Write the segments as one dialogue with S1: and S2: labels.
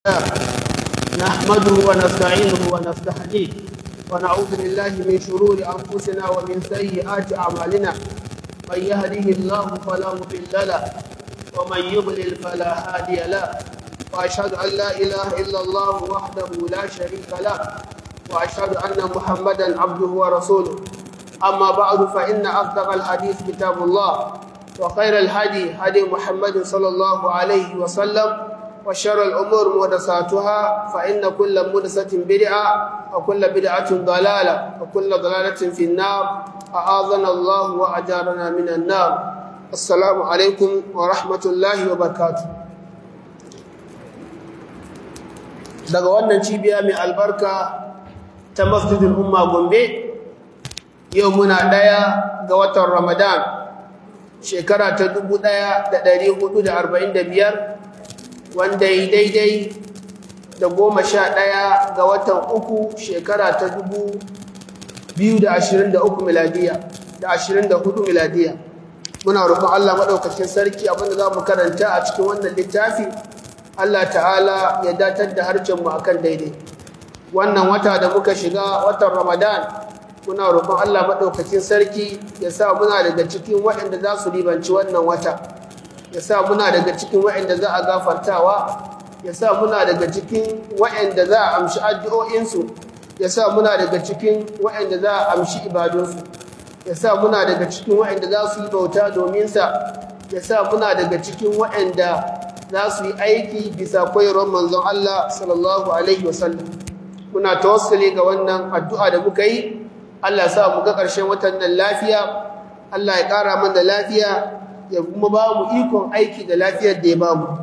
S1: نحمده ونستعينه ونستهديه ونعوذ بالله من شرور أنفسنا ومن سيئات أعمالنا من يهده الله فلا مضل له ومن يضلل فلا هادي له وأشهد أن لا إله إلا الله وحده لا شريك له وأشهد أن محمدا عبده ورسوله أما بعد فإن أصدق الحديث كتاب الله وخير الهدي هدي محمد صلى الله عليه وسلم وشر الأمور محدثاتها فإن كل محدثة بدعة وكل بدعة ضلالة وكل ضلالة في النار أعاذنا الله وأجارنا من النار السلام عليكم ورحمة الله وبركاته daga wannan cibiya mai albarka ta masjidin umma gombe yau muna ɗaya ga watan ramadan shekara ta dubu ɗaya da ɗari hudu da arba'in da biyar wanda yi daidai da goma sha ɗaya ga watan uku shekara ta dubu biyu da ashirin da uku miladiya da ashirin da hudu miladiya muna roƙon allah maɗaukacin sarki abinda za mu karanta a cikin wannan littafi allah ta'ala ya datar da harcenmu a kan daidai wannan wata da muka shiga watan ramadan muna roƙon allah maɗaukacin sarki ya sa muna daga cikin waɗanda za su ribanci wannan wata ya sa muna daga cikin waɗanda za a gafartawa ya sa muna daga cikin waɗanda za a amshi addu'o'insu ya sa muna daga cikin waɗanda za a amshi ibadunsu ya sa muna daga cikin waɗanda za su yi bauta dominsa ya sa muna daga cikin waɗanda za su yi aiki bisa koyarwar manzon Allah sallallahu alaihi wasallam muna tawassuli ga wannan addu'a da muka yi Allah ya sa mu ga ƙarshen watan nan lafiya Allah ya ƙara mana lafiya ya kuma ba mu ikon aiki da lafiyar da ya ba mu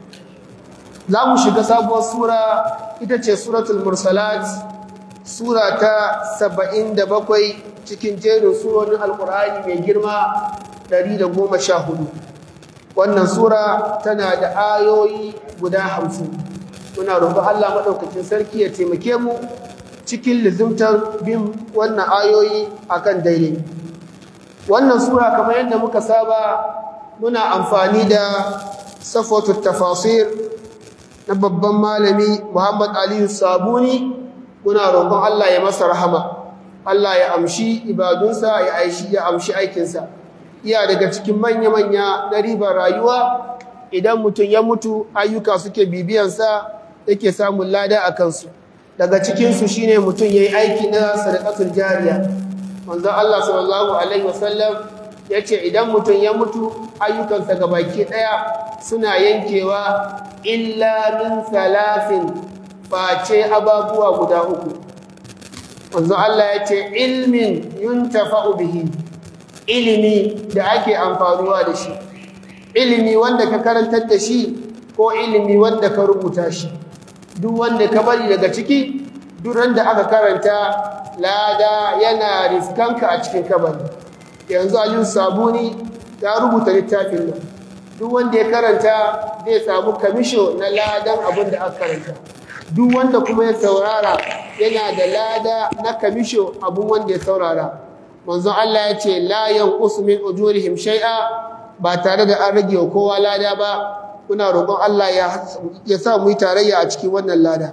S1: za mu shiga sabuwar sura ita ce suratul mursalat sura ta saba'in da bakwai cikin jerin surorin alkur'ani mai girma ɗari da goma sha hudu wannan sura tana da ayoyi guda hamsin muna roƙon allah maɗaukacin sarki ya taimake mu cikin lizimtar bin wannan ayoyi akan daidai wannan sura kamar yadda muka saba muna amfani da safotu tafasir na babban malami Muhammad Aliyu Sabuni muna roƙon Allah ya masa rahama Allah ya amshi ibadunsa ya aishi ya amshi aikinsa iya daga cikin manya-manya na ribar rayuwa idan mutum ya mutu ayyuka suke bibiyansa yake samun lada a kansu daga cikinsu shine mutum ya yi aiki na sadaqatul jariya manzon Allah sallallahu alaihi wasallam ya ce idan mutum ya mutu ayyukansa ga baki ɗaya suna yankewa illa min salafin face ababuwa guda uku wanzu Allah ya ce ilmin yuntafa'u bihi ilimi da ake amfanuwa da shi ilimi wanda ka karantar da shi ko ilimi wanda ka rubuta shi duk wanda ka bari daga ciki duk da aka karanta lada yana riskanka a cikin kabari yanzu aliyu sabuni ta rubuta littafin nan duk wanda ya karanta zai samu kamisho na ladan abin da aka karanta duk wanda kuma ya saurara yana da lada na kamisho abin wanda ya saurara manzon Allah ya ce la yanqus min ujurihim shay'a ba tare da an rage wa kowa lada ba kuna roƙon Allah ya sa mu yi tarayya a cikin wannan lada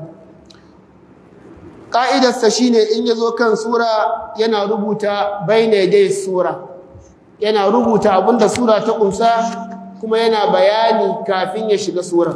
S1: ƙa'idarsa shi ne in ya zo kan sura yana rubuta baina dai sura yana rubuta abinda sura ta ƙunsa kuma yana bayani kafin ya shiga sura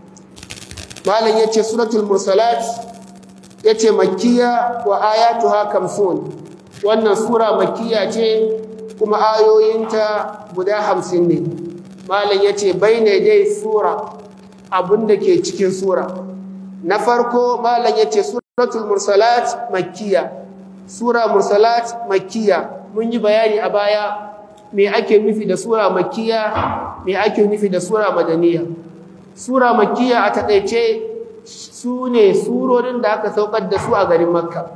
S1: malam ya ce suratul mursalat ya ce makiya wa ayatu kamsun wannan sura makiya ce kuma ayoyinta guda hamsin ne malam ya ce baina dai sura abinda ke cikin sura na farko malam ya ce suratul mursalat makkiya sura mursalat makkiya mun yi bayani a baya me ake nufi da sura makkiya me ake nufi da sura madaniya sura makkiya a takaice su ne surorin da aka saukar da su a garin makka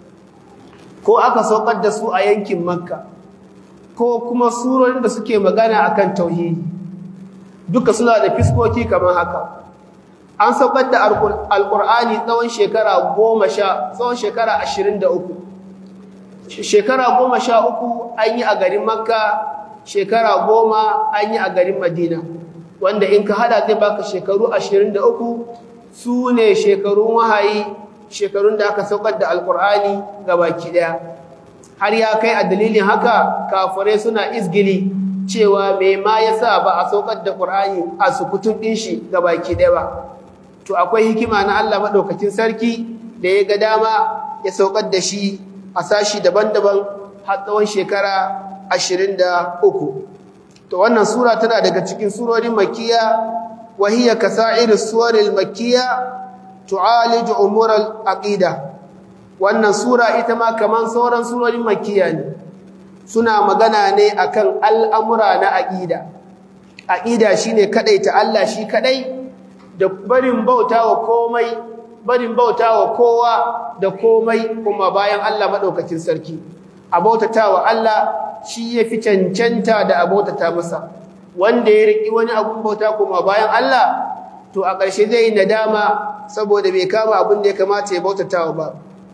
S1: ko aka saukar da su a yankin makka ko kuma surorin da suke magana akan tauhidi duka suna da fiskoki kamar haka an saukar da alkur'ani tsawon shekara goma sha tsawon shekara ashirin da uku shekara goma sha uku an yi a garin makka shekara goma an yi a garin madina wanda in ka hada zai baka shekaru ashirin da uku su ne shekarun wahayi shekarun da aka saukar da alkur'ani ga baki daya har ya kai a dalilin haka kafirai suna izgili cewa mai ma yasa ba a saukar da qur'ani a sukutun din shi ga baki daya ba to akwai hikima na Allah madaukakin sarki da ya ga dama ya saukar da shi a sashi daban-daban har tsawon shekara 23 to wannan sura tana daga cikin surorin makkiya وهي كسائر السور المكية تعالج أمور العقيدة wannan sura ita ma kaman sauran surorin makkiya ne suna magana ne akan al'amura na aqida aqida shine kadaita Allah shi kadai da barin bautawa komai barin bautawa kowa da komai kuma bayan Allah madaukakin sarki a bautatawa Allah shi yafi cancanta da abautata masa wanda ya riki wani abun bauta kuma bayan Allah to a ƙarshe zai yi nadama saboda bai kama abin da ya kamata ya bautatawa ba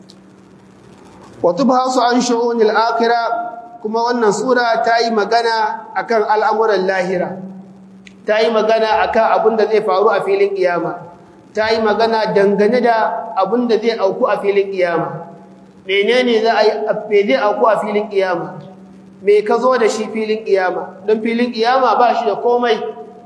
S1: wa tubhasu an shu'unil akhirah kuma wannan sura ta yi magana akan al'amuran lahira ta yi magana akan abin da zai faru a filin kiyama ta yi magana dangane da abin da zai auku a filin kiyama menene za a yi zai auku a filin kiyama me ka zo da shi filin kiyama don filin kiyama ba shi da komai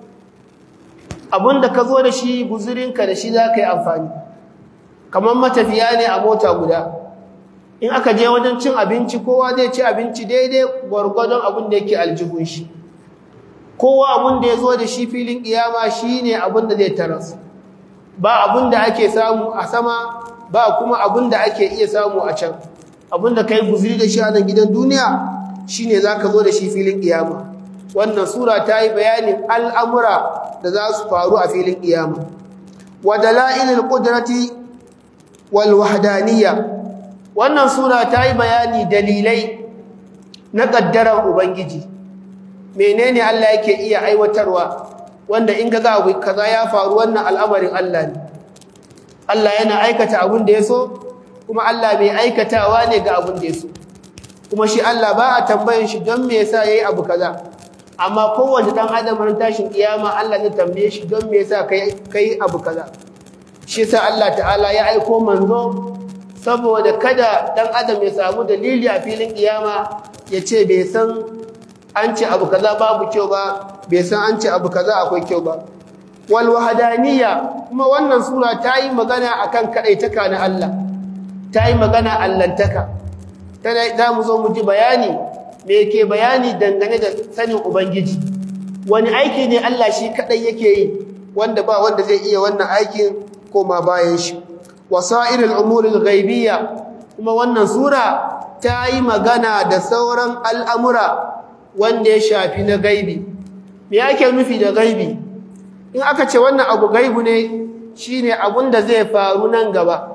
S1: abinda ka zo da shi guzurinka da shi za ka yi amfani kamar matafiya ne a mota guda in aka je wajen cin abinci kowa zai ci abinci daidai gwargwadon abin da yake aljihun shi kowa abin da ya zo da shi filin kiyama shi ne abin da zai taras ba abin da ake samu a sama ba kuma abin da ake iya samu a can abin da ka yi guzuri da shi a nan gidan duniya shi ne za ka zo da shi filin ƙiyama wannan sura ta yi bayanin al'amura da za su faru a filin ƙiyama wa dala'ilil ƙudrati wal wahdaniyya wannan sura ta yi bayani dalilai na ƙaddarar ubangiji menene Allah yake iya aiwatarwa wanda in ga abu kaza ya faru wannan al'amarin Allah ne Allah yana aikata abin da ya so kuma Allah mai aikatawa ne ga abin da ya so kuma shi Allah ba a tambayin shi don me yasa yayi abu kaza amma kowanne dan adam ran tashin kiyama Allah ne tambaye shi don me yasa kai kai abu kaza shi yasa Allah ta'ala ya aiko manzo saboda kada dan adam ya samu dalili a filin kiyama ya ce bai san an ce abu kaza babu kyau ba bai san an ce abu kaza akwai kyau ba wal wahdaniyya kuma wannan sura ta yi magana akan kadaitaka na Allah ta yi magana allantaka tana da mu zo mu ji bayani me yake bayani dangane da sanin ubangiji wani aiki ne Allah shi kadai yake yi wanda ba wanda zai iya wannan aikin koma bayan shi wasairul umuril ghaibiyya kuma wannan sura ta yi magana da sauran al'amura wanda ya shafi na gaibi me yake nufi da gaibi in aka ce wannan abu gaibu ne shine abun da zai faru nan gaba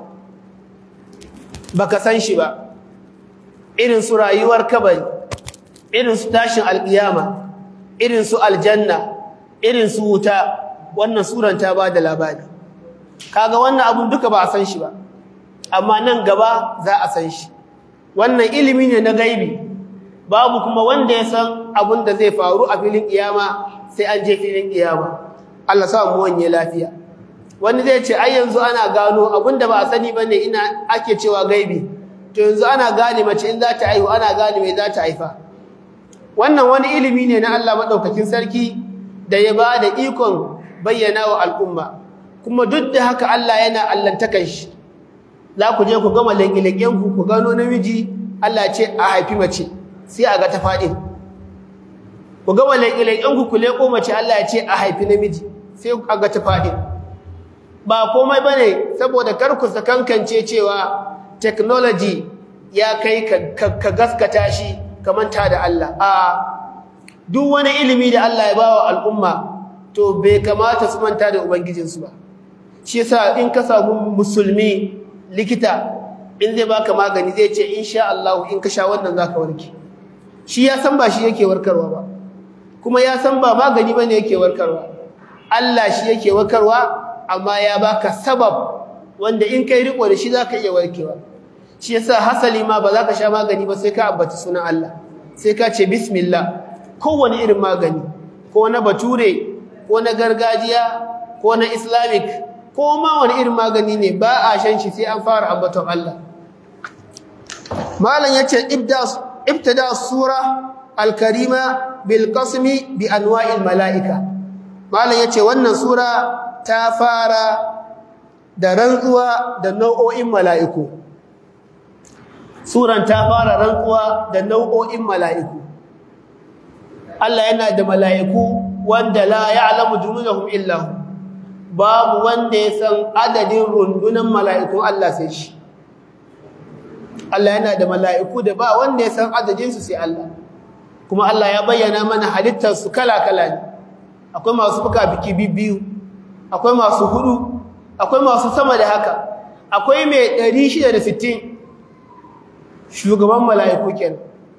S1: baka san shi ba irin su rayuwar kabari irin su tashin alkiyama irin su aljanna irin su wuta wannan suran ta ba da labari kaga wannan abun duka ba a san shi ba amma nan gaba za a san shi wannan ilimi ne na gaibi babu kuma wanda ya san abun da zai faru a filin kiyama sai an je filin kiyama Allah sa mu wanye lafiya wani zai ce ai yanzu ana gano abun da ba a sani bane ina ake cewa gaibi to yanzu ana gane mace in za ta haihu ana gane me za ta haifa wannan wani ilimi ne na Allah madaukakin sarki da ya ba da ikon bayyana wa al'umma kuma duk da haka Allah yana allantakan shi za ku je ku gama leƙe-leƙen ku ku gano namiji Allah ce a haifi mace sai a ga ta faɗi ku gama leƙe-leƙen ku ku leƙo mace Allah ce a haifi namiji sai a ga ta faɗi ba komai bane saboda kar ku sakankance cewa technology ya kai ka gaskata shi kamanta da Allah a duk wani ilimi da Allah ya bawa al'umma to bai kamata su manta da ubangijinsu ba shi yasa in ka samu musulmi likita in zai baka magani zai ce insha Allah in ka sha wannan zaka warke shi ya san ba shi yake warkarwa ba kuma ya san ba magani bane yake warkarwa Allah shi yake warkarwa amma ya baka sabab wanda in kai riko da shi zaka iya warkewa shi yasa hasali ma ba za ka sha magani ba sai ka ambaci sunan Allah sai ka ce bismillah kowane irin magani ko na bature ko na gargajiya ko na islamic ko ma wani irin magani ne ba a shan shi sai an fara ambaton Allah malam yace ibda ibtada sura al-karima bil qasmi bi anwa'il malaika malam yace wannan sura ta fara da rantsuwa da nau'o'in mala'iku suran ta fara rantsuwa da nau'o'in mala'iku Allah yana da mala'iku wanda la ya'lamu junudahum illa hu babu wanda ya san adadin rundunan mala'ikun Allah sai shi Allah yana da mala'iku da ba wanda ya san adadin su sai Allah kuma Allah ya bayyana mana halittar su kala-kala ne akwai masu fuka biki biyu akwai masu hudu akwai masu sama da haka akwai mai 660 shugaban mala'iku kenan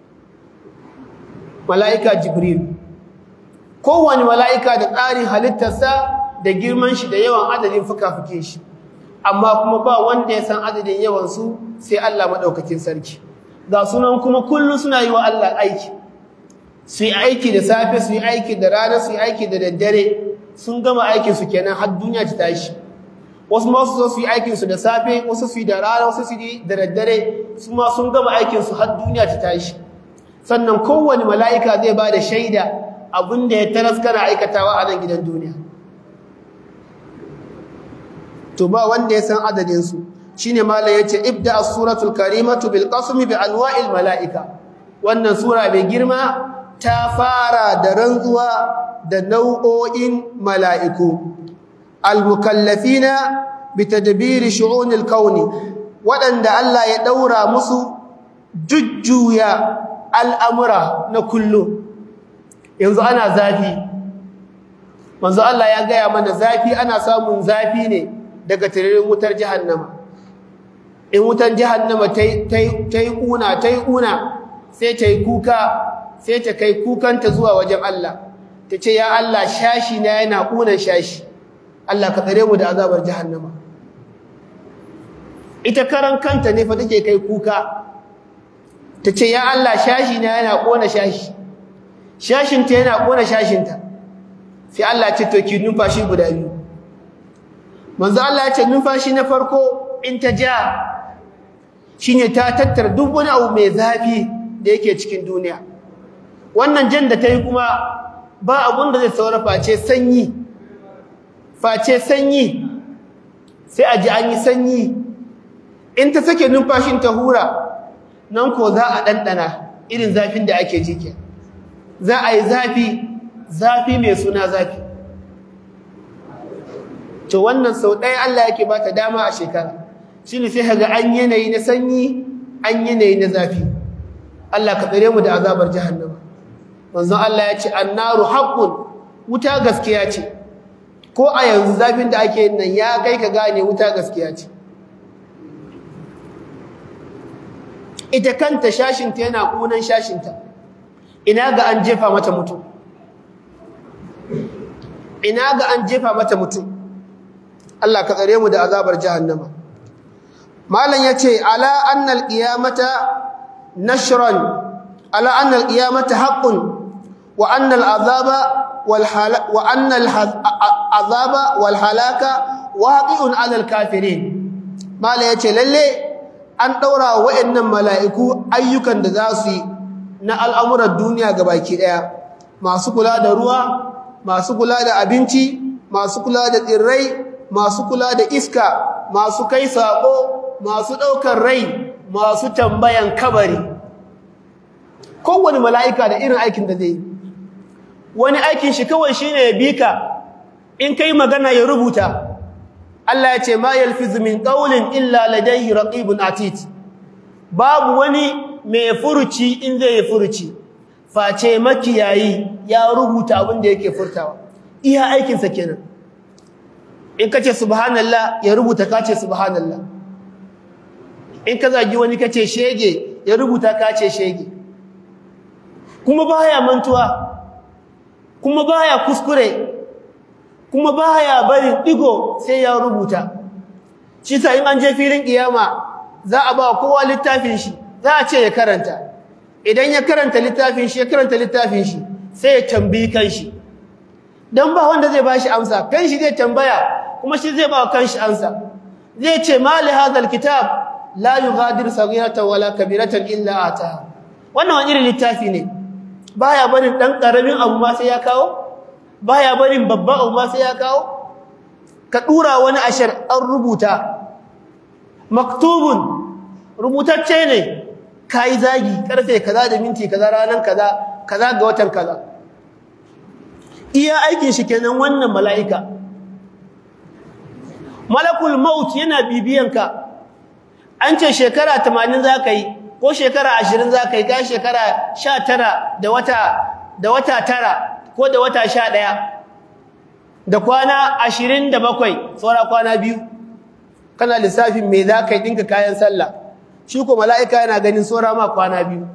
S1: mala'ika jibril kowane mala'ika da tsarin halittarsa da girman shi da yawan adadin fuka-fuke shi amma kuma ba wanda ya san adadin yawansu sai Allah maɗaukakin sarki ga sunan kuma kullum suna yi wa Allah aiki su yi aiki da safe su yi aiki da rana su yi aiki da daddare sun gama aikinsu kenan har duniya ta tashi wasu ma su zo su yi aikinsu da safe wasu su yi da rana wasu su yi da daddare su ma sun gama aikinsu har duniya ta tashi sannan kowane mala'ika zai ba da shaida abinda ya taras kana aikatawa a nan gidan duniya to ba wanda ya san adadinsu shi ne mala ya ce ibda a suratul karimatu bil qasmi bi anwa'il mala'ika wannan sura mai girma ta fara da rantsuwa da nau'o'in mala'iku al-mukallafina bi tadbiri shu'unil kauni waɗanda Allah ya ɗaura musu jujjuya al'amura na kullum yanzu ana zafi manzo Allah ya gaya mana zafi ana samun zafi ne daga taririn wutar jahannama in wutar jahannama ta yi ƙuna ta yi ƙuna sai ta yi kuka sai ta kai kukanta zuwa wajen Allah ta ce ya Allah shashi na yana ƙunan shashi Allah ka tsare mu da azabar jahannama ita karan kanta ne fa take kai kuka ta ce ya Allah shashi na yana ƙona shashi shashinta yana ƙona shashinta sai Allah ce to ki numfashi guda biyu manzo Allah ya ce numfashi na farko in ta ja shine ta tattara duk wani abu mai zafi da yake cikin duniya wannan jan da ta yi kuma ba abun da zai saura face sanyi face sanyi sai a ji an yi sanyi in ta sake numfashin ta hura nan ko za a ɗanɗana irin zafin da ake jike za a yi zafi zafi mai suna zafi to wannan sau ɗaya Allah yake ba ta dama a shekara shi ne sai haga an yanayi na sanyi an yanayi na zafi Allah ka tsere mu da azabar jahannama manzon Allah ya ce annaru haqqun wuta gaskiya ce ko a yanzu zafin da ake yin nan ya kai ka gane wuta gaskiya ce ita kanta shashinta yana kunan shashinta ina ga an jefa mata mutum ina ga an jefa mata mutum Allah ka tsare mu da azabar jahannama malam yace ala annal qiyamata nashran ala annal qiyamata haqqun wa annal azaba wal wa annal azaba wal halaka waqi'un ala al kafirin malam yace lalle an daura wa'annan mala'iku ayyukan da za su yi na al'amuran duniya gabaki daya masu kula da ruwa masu kula da abinci masu kula da tsirrai masu kula da iska masu kai sako masu ɗaukar rai masu tambayan kabari kowane mala'ika da irin aikin da zai yi wani aikin shi kawai shine ya bi ka in kai magana ya rubuta Allah ya ce ma yalfizu min qawlin illa ladayhi raqibun atid babu wani mai furuci in zai yi furuci face makiyayi ya rubuta abin da yake furtawa iya aikinsa kenan in kace subhanallah ya rubuta kace subhanallah in ka zagi wani kace shege ya rubuta kace shege kuma baya mantuwa kuma baya kuskure kuma baya barin digo sai ya rubuta shi sa in an je filin kiyama za a ba kowa littafin shi za a ce ya karanta idan ya karanta littafin shi ya karanta littafin shi sai ya tambayi kanshi dan ba wanda zai bashi amsa kanshi zai tambaya kuma shi zai ba wa kanshi ansa zai ce mali hadal kitab la yughadir saghiratan wala kabiratan illa ataha wannan wani irin littafi ne baya barin dan karamin abu ma sai ya kawo baya barin babban abu ma sai ya kawo ka dura wani ashar an rubuta maktubun rubutacce ne kai zagi karfe kaza da minti kaza ranan kaza kaza ga watan kaza iya aikin shi kenan wannan mala'ika malakul maut yana bibiyanka an ce shekara 80 zaka yi ko shekara 20 zaka yi ga shekara 19 da wata da wata tara ko da wata 11 da kwana 27 saura kwana biyu kana lissafin me zaka yi dinka kayan sallah shi ko mala'ika yana ganin saura ma kwana biyu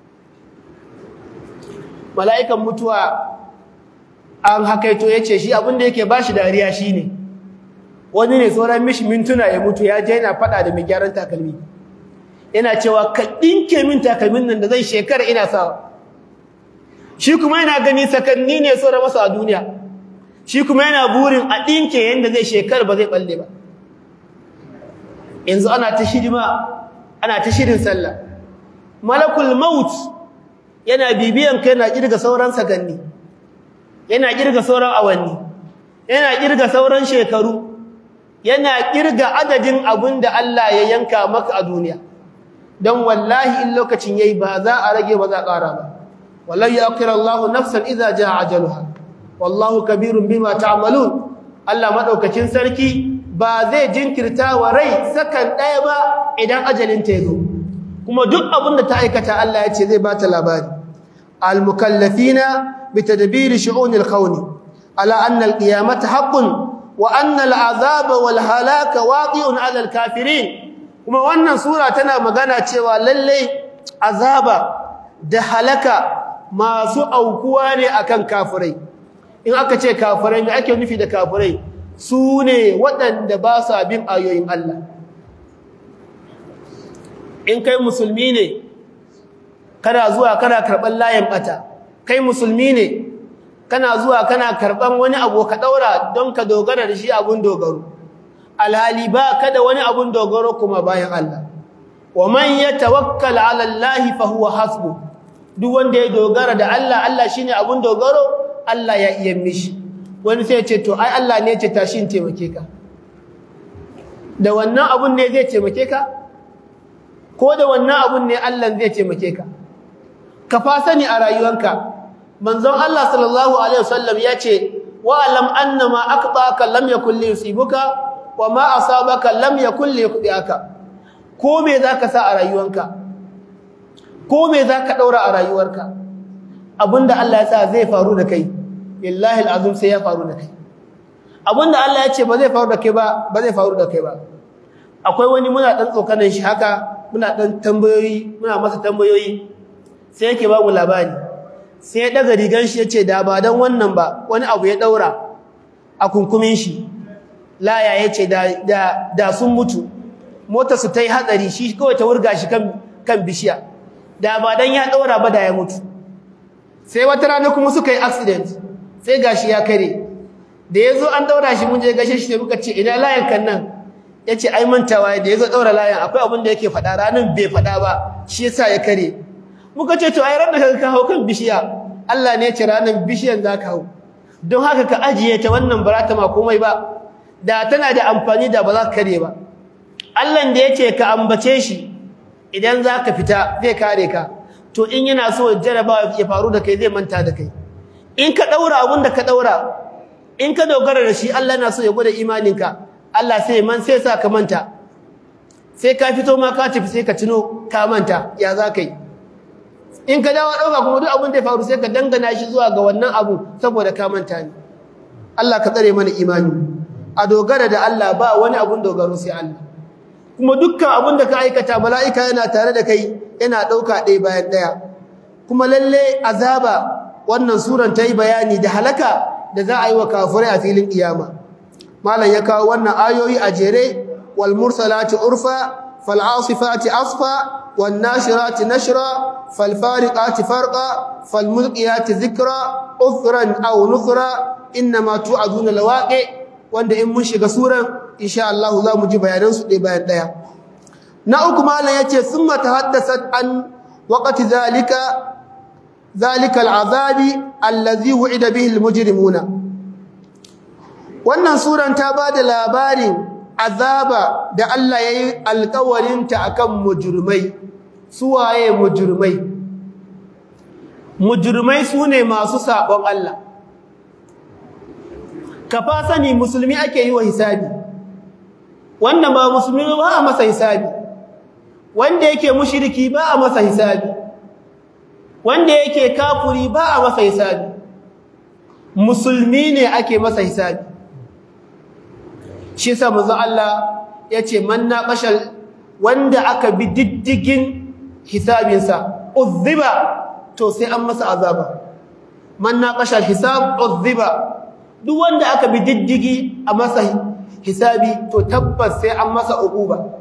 S1: mala'ikan mutuwa an hakaito yace shi abinda yake bashi dariya shine wani ne sauran mishi mintuna ya mutu ya je yana fada da mai gyaran takalmi yana cewa ka dinke min takalmin nan da zai shekara ina sawa shi kuma yana gani sakanni ne sauran masa a duniya shi kuma yana burin a dinke yanda zai shekara ba zai balle ba yanzu ana ta shirima ana ta shirin sallah malakul maut yana bibiyan kai yana kirga sauran sakanni yana kirga sauran awanni yana kirga sauran shekaru yana kirga adadin abin da Allah ya yanka maka a duniya don wallahi in lokacin yayi ba za a rage ba za a ƙara ba wallahi yaqir Allah nafsan idza jaa ajaluha wallahu kabirun bima ta'malun Allah madaukakin sarki ba zai jinkirta wa rai sakan ɗaya ba idan ajalin ta yazo kuma duk abin da ta aikata Allah ya ce zai bata labari al-mukallafina bitadbir shu'un al-kawn ala anna al-qiyamata haqqun wa anna al-azaba wal halaka waqi'un 'ala al-kafirin kuma wannan sura tana magana cewa lalle azaba da halaka masu aukuwa ne akan kafirai in aka ce kafirai me ake nufi da kafirai su ne waɗanda ba sa bin ayoyin Allah in kai musulmi ne kana zuwa kana karɓar layin ɓata kai musulmi ne kana zuwa kana karɓar wani abu ka ɗaura don ka dogara da shi abun dogaro alhali ba kada wani abun dogaro kuma bayan Allah wa man yatawakkal ala Allah fa huwa hasbu duk wanda ya dogara da Allah Allah shine abun dogaro Allah ya iya mishi wani sai ce to ai Allah ne ya ce tashi in taimake ka da wannan abun ne zai taimake ka ko da wannan abun ne Allah zai taimake ka ka fa sani a rayuwanka manzon Allah sallallahu alaihi wasallam ya ce wa alam annama aqtaka lam yakul li yusibuka wa ma asabaka lam yakul li yuqdiaka ko me zaka sa a rayuwanka ko me zaka daura a rayuwarka abinda Allah ya sa zai faru da kai billahi alazim sai ya faru da kai abinda Allah ya ce ba zai faru da kai ba ba zai faru da kai ba akwai wani muna dan tsokanan shi haka muna dan tambayoyi muna masa tambayoyi sai yake ba mu labari sai ya daga rigan shi yace da ba dan wannan ba wani abu ya daura a kunkumin shi laya yace da da da sun mutu motar su tai hatsari shi kawai ta wurga shi kan kan bishiya da ba dan ya daura ba da ya mutu sai wata rana kuma suka yi accident sai gashi ya kare da yazo an daura shi mun je gashe shi sai muka ce ina layan kan nan yace ai mantawa da yazo daura layan akwai abin da yake fada ranan bai fada ba shi yasa ya kare muka ce to ai ran da ka hawo kan bishiya Allah ne ya ce ranan bishiyan zaka hawo don haka ka ajiye ta wannan barata ma komai ba da tana da amfani da ba za ka kare ba Allah da yace ka ambace shi idan zaka fita zai kare ka to in yana so jarabawa ya faru da kai zai manta da kai in ka daura abun da ka daura in ka dogara da shi Allah na so ya gwada imaninka Allah sai man sai sa ka manta sai ka fito ma ka tafi sai ka tuno ka manta ya za ka yi in ka dawo dauka kuma duk abun da ya faru sai ka dangana shi zuwa ga wannan abu saboda ka manta ne Allah ka tsare mana imani a dogara da Allah ba wani abun dogaro sai Allah kuma dukkan abun da ka aikata mala'ika yana tare da kai yana dauka ɗaya bayan ɗaya kuma lalle azaba wannan suran ta yi bayani da halaka da za a yi wa kafirai a filin kiyama malam ya kawo wannan ayoyi a jere wal mursalati urfa fal asifati asfa wan nashirati nashra fal fariqati farqa fal mulqiyati dhikra uthran aw nuthra inma tu'aduna lawaqi wanda in mun shiga suran insha Allah za mu ji bayanan su ɗaya bayan ɗaya na uku malam yace summa tahaddasat an waqti zalika zalika al'azabi allazi wu'ida bihi almujrimuna wannan suran ta bada labarin azaba da Allah yayi alƙawarin ta akan mujrimai suwaye mujrimai mujrimai sune masu sabon Allah ka fa sani musulmi ake yi wa hisabi wanda ba musulmi ba a masa hisabi wanda yake mushriki ba a masa hisabi wanda yake kafuri ba a masa hisabi musulmi ne ake masa hisabi shi yasa manzo Allah yace man naqashal wanda aka bi diddigin hisabinsa uzziba to sai an masa azaba man naqashal hisab uzziba duk wanda aka bi diddigi a masa hisabi to tabbas sai an masa uquba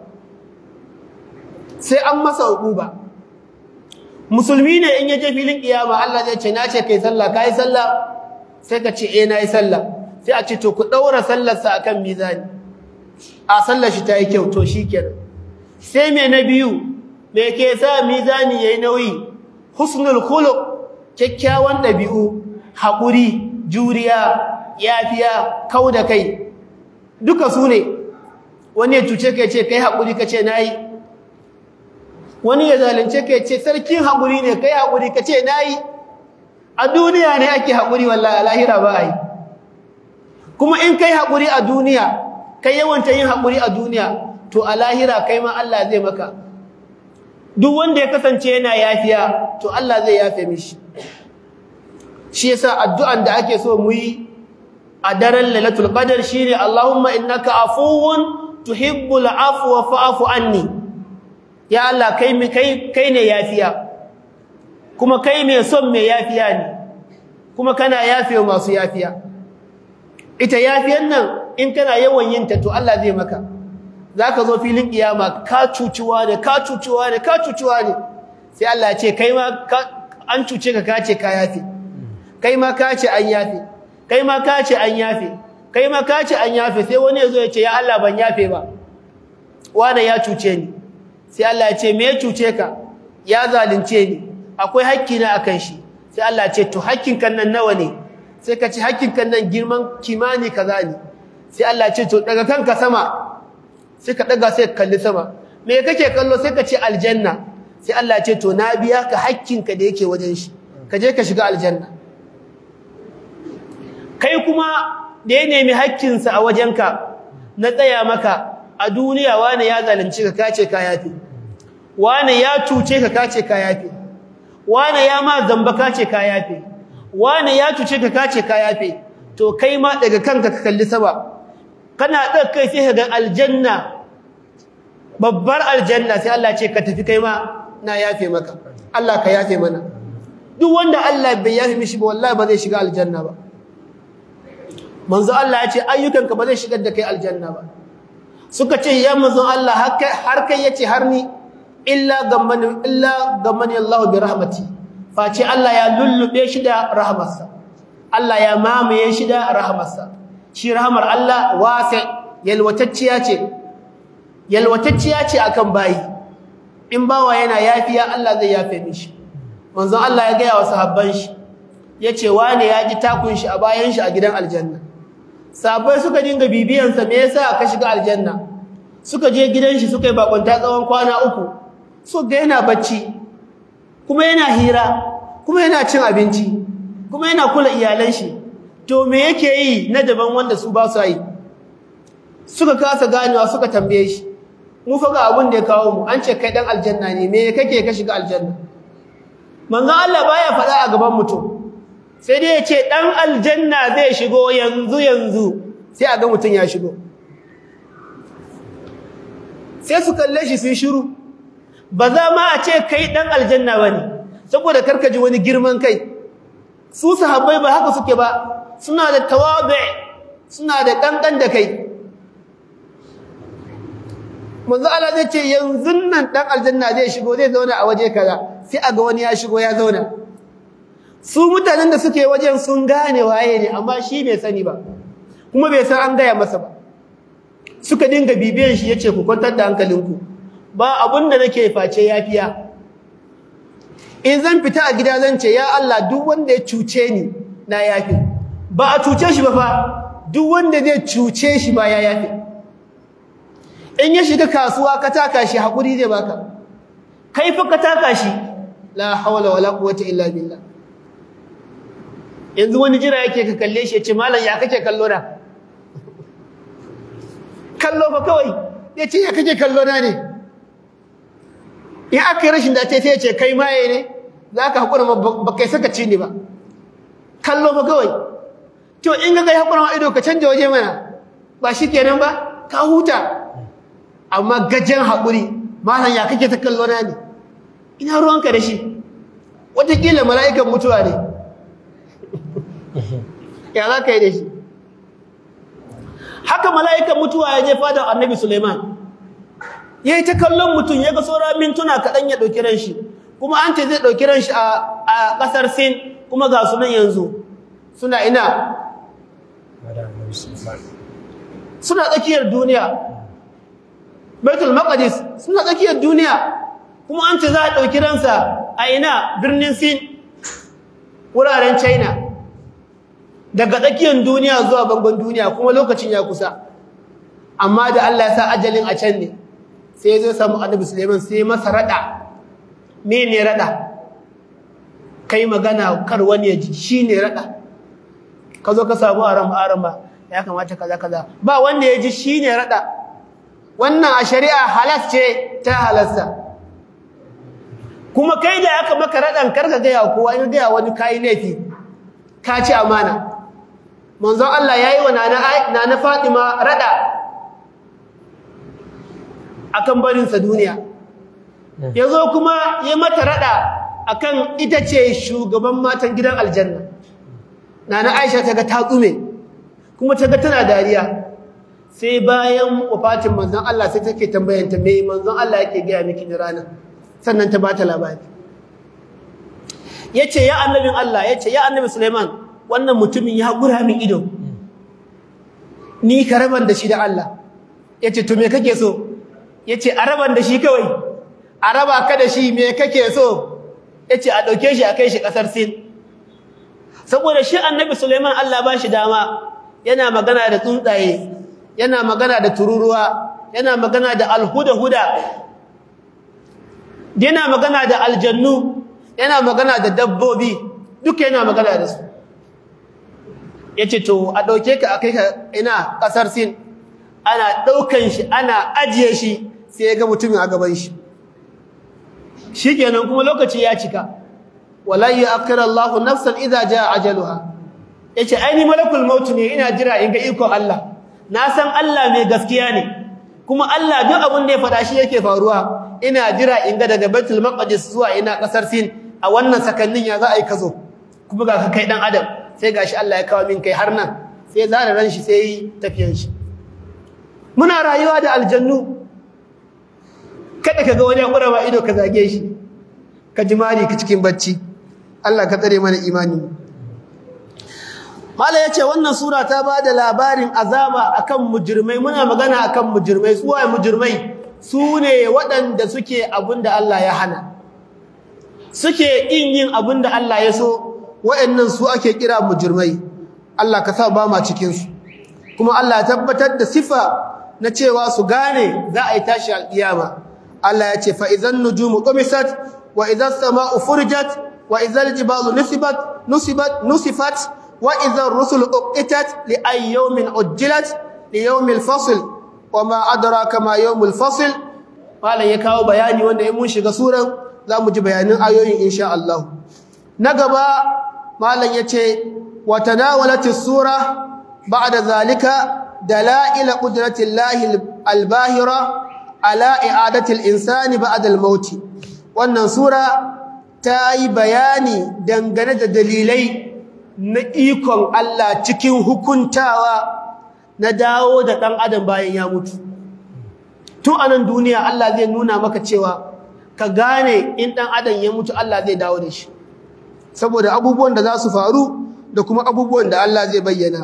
S1: sai an masa uquba musulmi ne in yaje filin kiyama Allah zai ce na ce kai sallah kai sallah sai ka ce eh nayi sallah sai a ce to ku daura sallar sa akan mizani a sallar shi ta yi kyau to shikenan sai me na biyu me ke sa mizani yayi nauyi husnul khuluq kyakkyawan dabi'u hakuri juriya yafiya kauda kai duka su ne wani ya cuce ka ce kai hakuri ka ce nayi wani ya zalunce ka ce sarkin haƙuri ne kai haƙuri ka ce na yi a duniya ne ake haƙuri wallahi a lahira ba a yi kuma in kai haƙuri a duniya kai yawanta yin haƙuri a duniya to a lahira kai ma Allah zai maka duk wanda ya kasance yana yafiya to Allah zai yafe mishi shi yasa addu'an da ake so mu yi a daren lailatul qadar shine Allahumma innaka afuwun tuhibbul afwa fa'fu anni ya Allah kai kai kai ne yafiya kuma kai mai son mai yafiya ne kuma kana yafe masu yafiya ita yafiyan nan in kana yawan yin ta to Allah zai maka zaka zo filin kiyama ka cucuwa ne ka cucuwa ne ka cucuwa ne sai Allah ya ce kai ma an cuce ka ka ce ka yafe kai ma ka ce an yafe kai ma ka ce an yafe kai ma ka ce an yafe sai wani ya zo ya ce ya Allah ban yafe ba wanda ya cuce ni sai Allah ya ce me ya cuce ka ya zalunce ni akwai hakki na akan shi sai Allah ya ce to hakkin kan nan nawa ne sai ka ce hakkin kan nan girman kimani kaza ne sai Allah ya ce to daga kanka sama sai ka daga sai ka kalli sama me kake kallo sai ka ce aljanna sai Allah ya ce to na biya ka hakkin ka da yake wajen shi ka je ka shiga aljanna kai kuma da ya nemi hakkin sa a wajenka na tsaya maka a duniya wani ya zalunci ka kace ka yafi wani ya cuce ka kace ka yafi wani ya ma zamba kace ka yafi wani ya cuce ka kace ka yafi to kai ma daga kanka ka kalli sama kana ɗaga kai sai ka ga aljanna babbar aljanna sai Allah ce ka tafi kai ma na yafe maka Allah ka yafe mana duk wanda Allah bai yafe mishi ba wallahi ba zai shiga aljanna ba manzo Allah ya ce ayyukanka ba zai shigar da kai aljanna ba suka ce ya manzo Allah har kai yace har ni illa gamman illa gammani Allah bi rahmati face Allah ya lullube shi da rahmarsa Allah ya mamaye shi da rahmarsa shi rahmar Allah wasi yalwatacciya ce yalwatacciya ce akan bayi in bawa yana yafiya Allah zai yafe mishi manzon Allah ya gaya wa sahabban shi yace wane ya ji takun shi a bayan shi a gidan aljanna sahabbai suka dinga bibiyan sa me yasa ka shiga aljanna suka je gidan shi suka yi bakunta tsawon kwana uku so ga yana bacci kuma yana hira kuma yana cin abinci kuma yana kula iyalan shi to me yake yi na daban wanda su ba su yi suka kasa ganewa suka tambaye shi mu fa ga abin da ya kawo mu an ce kai dan aljanna ne me kake ka shiga aljanna manzon Allah baya faɗa a gaban mutum sai dai ya ce dan aljanna zai shigo yanzu yanzu sai a ga mutum ya shigo sai su kalle shi sun shiru ba za ma a ce kai dan aljanna bane saboda karkaji wani girman kai su sahabbai ba haka suke ba suna da tawabi suna da kankan da kai manzo Allah zai ce yanzu nan dan aljanna zai shigo zai zauna a waje kaza sai a ga wani ya shigo ya zauna su mutanen da suke wajen sun gane waye ne amma shi bai sani ba kuma bai san an gaya masa ba suka dinga bibiyan shi yace ku kwantar da hankalinku ba abun da nake face yafiya in zan fita a gida zan ce ya Allah duk wanda ya cuce ni na yafi ba a cuce shi ba fa duk wanda zai cuce shi ba ya yafi in ya shiga kasuwa ka taka shi hakuri zai baka kai fa ka taka shi la hawla wala quwwata illa billah yanzu wani jira yake ka kalle shi ya ce malam ya kake kallo na kallo fa kawai ya ce ya kake kallo na ne in aka yi rashin dace sai ya ce kai maye ne za ka haƙura ba kai saka ci ne ba kallo fa kawai to in ga kai haƙura ma ido ka canja waje mana ba shi kenan ba ka huta amma gajen haƙuri malam ya kake ta kallo na ne ina ruwanka da shi wataƙila mala'ikan mutuwa ne ya za ka yi da shi haka mala'ikan mutuwa ya je fadar annabi suleiman ya yi ta kallon mutum ya ga saura mintuna kaɗan ya ɗauki ran shi kuma an ce zai ɗauki ran shi a ƙasar sin kuma ga sunan yanzu suna ina suna tsakiyar duniya baitul maqdis suna tsakiyar duniya kuma an ce za a ɗauki ransa a ina birnin sin wuraren china daga tsakiyar duniya zuwa bangon duniya kuma lokacin ya kusa amma da Allah ya sa ajalin a can ne sai zai samu annabi Suleiman sai masa rada me ne rada kai magana kar wani ya ji shine rada ka zo ka samu aram arama ya kamata kaza kaza ba wanda ya ji shine rada wannan a shari'a halas ce ta halasta kuma kai da aka maka radan karka ga ya kowa in ga wani kai laifi ka ci amana manzon Allah yayi wa nana nana Fatima rada akan barin sa duniya yazo kuma ya mata rada akan ita ce shugaban matan gidan aljanna nana Aisha ta ga ta tsume kuma ta ga tana dariya sai bayan wafatin manzon Allah sai take tambayanta me manzon Allah yake ga miki ni rana sannan ta bata labari yace ya annabin Allah yace ya annabi Sulaiman wannan mutumin ya gura min ido ni karaban da shi da Allah yace to me kake so yace araban da shi kawai araba ka da shi me kake so yace a dauke shi a kai shi kasar Sin saboda shi annabi Sulaiman Allah ba shi dama yana magana da tsuntsaye yana magana da tururuwa yana magana da alhuda-huda yana magana da aljannu yana magana da dabbobi duka yana magana da su yace to a dauke ka akai ka ina kasar Sin ana daukan shi ana ajiye shi sai ya ga mutumin a gaban shi shikenan kuma lokaci ya cika wala ya'khira Allahu nafsan idza jaa ajaluha yace ai ni malakul maut ne ina jira in ga iko Allah na san Allah mai gaskiya ne kuma Allah duk abin da ya faɗa shi yake faruwa ina jira in ga daga Baitul Maqdis zuwa ina kasar Sin a wannan sakannin ya za a yi kazo kuma ga kai dan adam sai gashi Allah ya kawo min kai har nan sai zara ran shi sai tafiyan shi muna rayuwa da aljannu kada ka ga wani ƙurama ido ka zage shi ka ji mari ka cikin bacci Allah ka tsare mana imani mala yace wannan sura ta ba da labarin azaba akan mujrimai muna magana akan mujrimai su waye mujrimai su ne waɗanda suke abinda Allah ya hana suke kin yin abinda Allah ya so waɗannan su ake kira mujrimai Allah ka sa ba ma cikin su kuma Allah ya tabbatar da sifa na cewa su gane za a yi tashi alƙiyama Allah ya ce fa idan nujumu qumisat wa idan sama'u furjat wa idan jibalu nusibat nusibat nusifat wa idan rusulu uqitat li ay yawmin ujjilat li yawmil fasl wa ma adraka ma yawmul fasl malan ya kawo bayani wanda in mun shiga suran zamu ji bayanin ayoyin insha Allah na gaba malan yace wa tanawalatis sura ba'da zalika dalail qudratillahi albahira ala i'adatil insani ba'da al-maut wannan sura ta yi bayani dangane da dalilai na ikon Allah cikin hukuntawa na dawo da dan adam bayan ya mutu tun anan duniya Allah zai nuna maka cewa ka gane in dan adam ya mutu Allah zai dawo da shi saboda abubuwan da za su faru da kuma abubuwan da Allah zai bayyana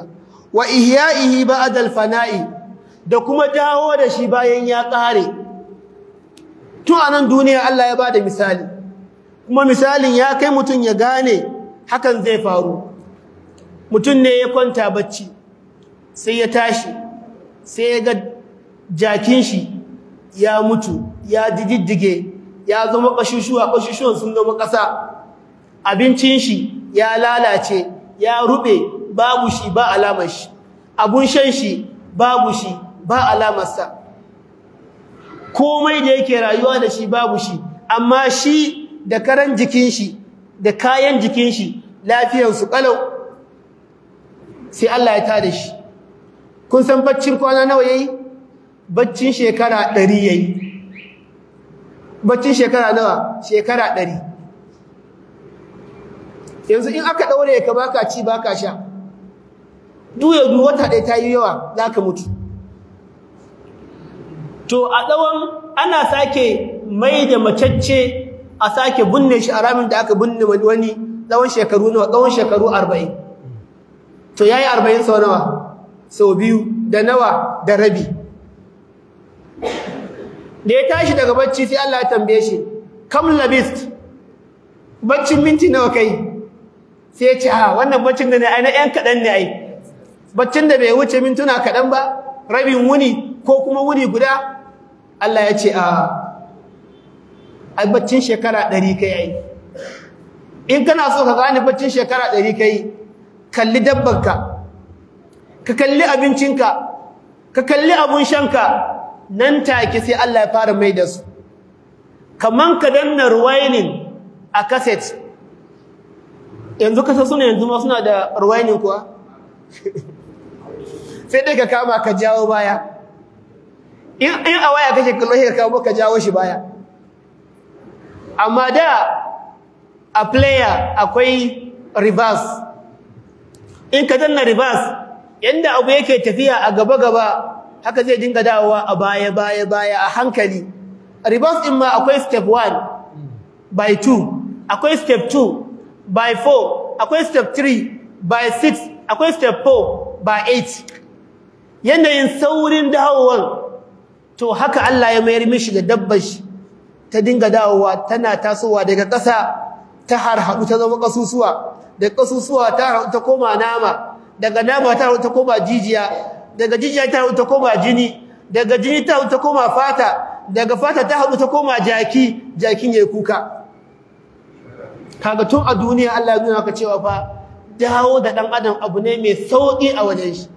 S1: wa ihya'ihi ba'da al-fana'i da kuma dawo da shi bayan ya kare tun anan duniya Allah ya bada misali kuma misalin ya kai mutun ya gane hakan zai faru mutun ne ya kwanta bacci sai ya tashi sai ya ga jakin shi ya mutu ya diddige ya zama kashushuwa kashushuwan sun zama ƙasa abincin shi ya lalace ya rube babu shi ba alamar shi abun shan shi babu shi ba alamarsa komai da yake rayuwa da shi babu shi amma shi da karan jikin shi da kayan jikin shi lafiyarsu kalau sai Allah ya tada shi kun san baccin kwana nawa yayi baccin shekara 100 yayi baccin shekara nawa shekara 100 yanzu in aka daure ka baka ci baka sha duya du wata ɗaya ta yi yawa zaka mutu to a tsawon ana sake mai da macacce a sake binne shi a ramin da aka binne wani tsawon shekaru nawa tsawon shekaru 40 to yayi 40 sau nawa sau biyu da nawa da rabi da ya tashi daga bacci sai Allah ya tambaye shi kam labist baccin minti nawa kai sai ya ce ha wannan baccin da ne ai na ɗan kaɗan ne ai baccin da bai wuce mintuna kaɗan ba rabin wuni ko kuma wuni guda Allah ya ce a ai baccin shekara ɗari kai ai in kana so ka gane baccin shekara ɗari kai kalli dabbanka ka kalli abincinka ka kalli abun shanka nan take sai Allah ya fara mai da su kaman ka danna ruwainin a cassette yanzu kasa suna yanzu ma suna da ruwainin kuwa sai dai ka kama ka jawo baya in in a waya kake kallo sai ka kama ka jawo shi baya amma da a player akwai reverse in ka danna reverse yanda abu yake tafiya a gaba gaba haka zai dinga dawowa a baya baya baya a hankali reverse din ma akwai step 1 by 2 akwai step 2 by 4 akwai step 3 by 6 akwai step 4 by 8 yanayin saurin dawowar to haka Allah ya mayar mishi da dabbar shi ta dinga dawowa tana tasowa daga ƙasa ta harhaɗu ta zama ƙasusuwa daga ƙasusuwa ta harhaɗu ta koma nama daga nama ta harhaɗu ta koma jijiya daga jijiya ta harhaɗu ta koma jini daga jini ta harhaɗu ta koma fata daga fata ta harhaɗu ta koma jaki jakin yayi kuka kaga tun a duniya Allah ya nuna ka cewa fa dawo da dan adam abu ne mai sauki a wajen shi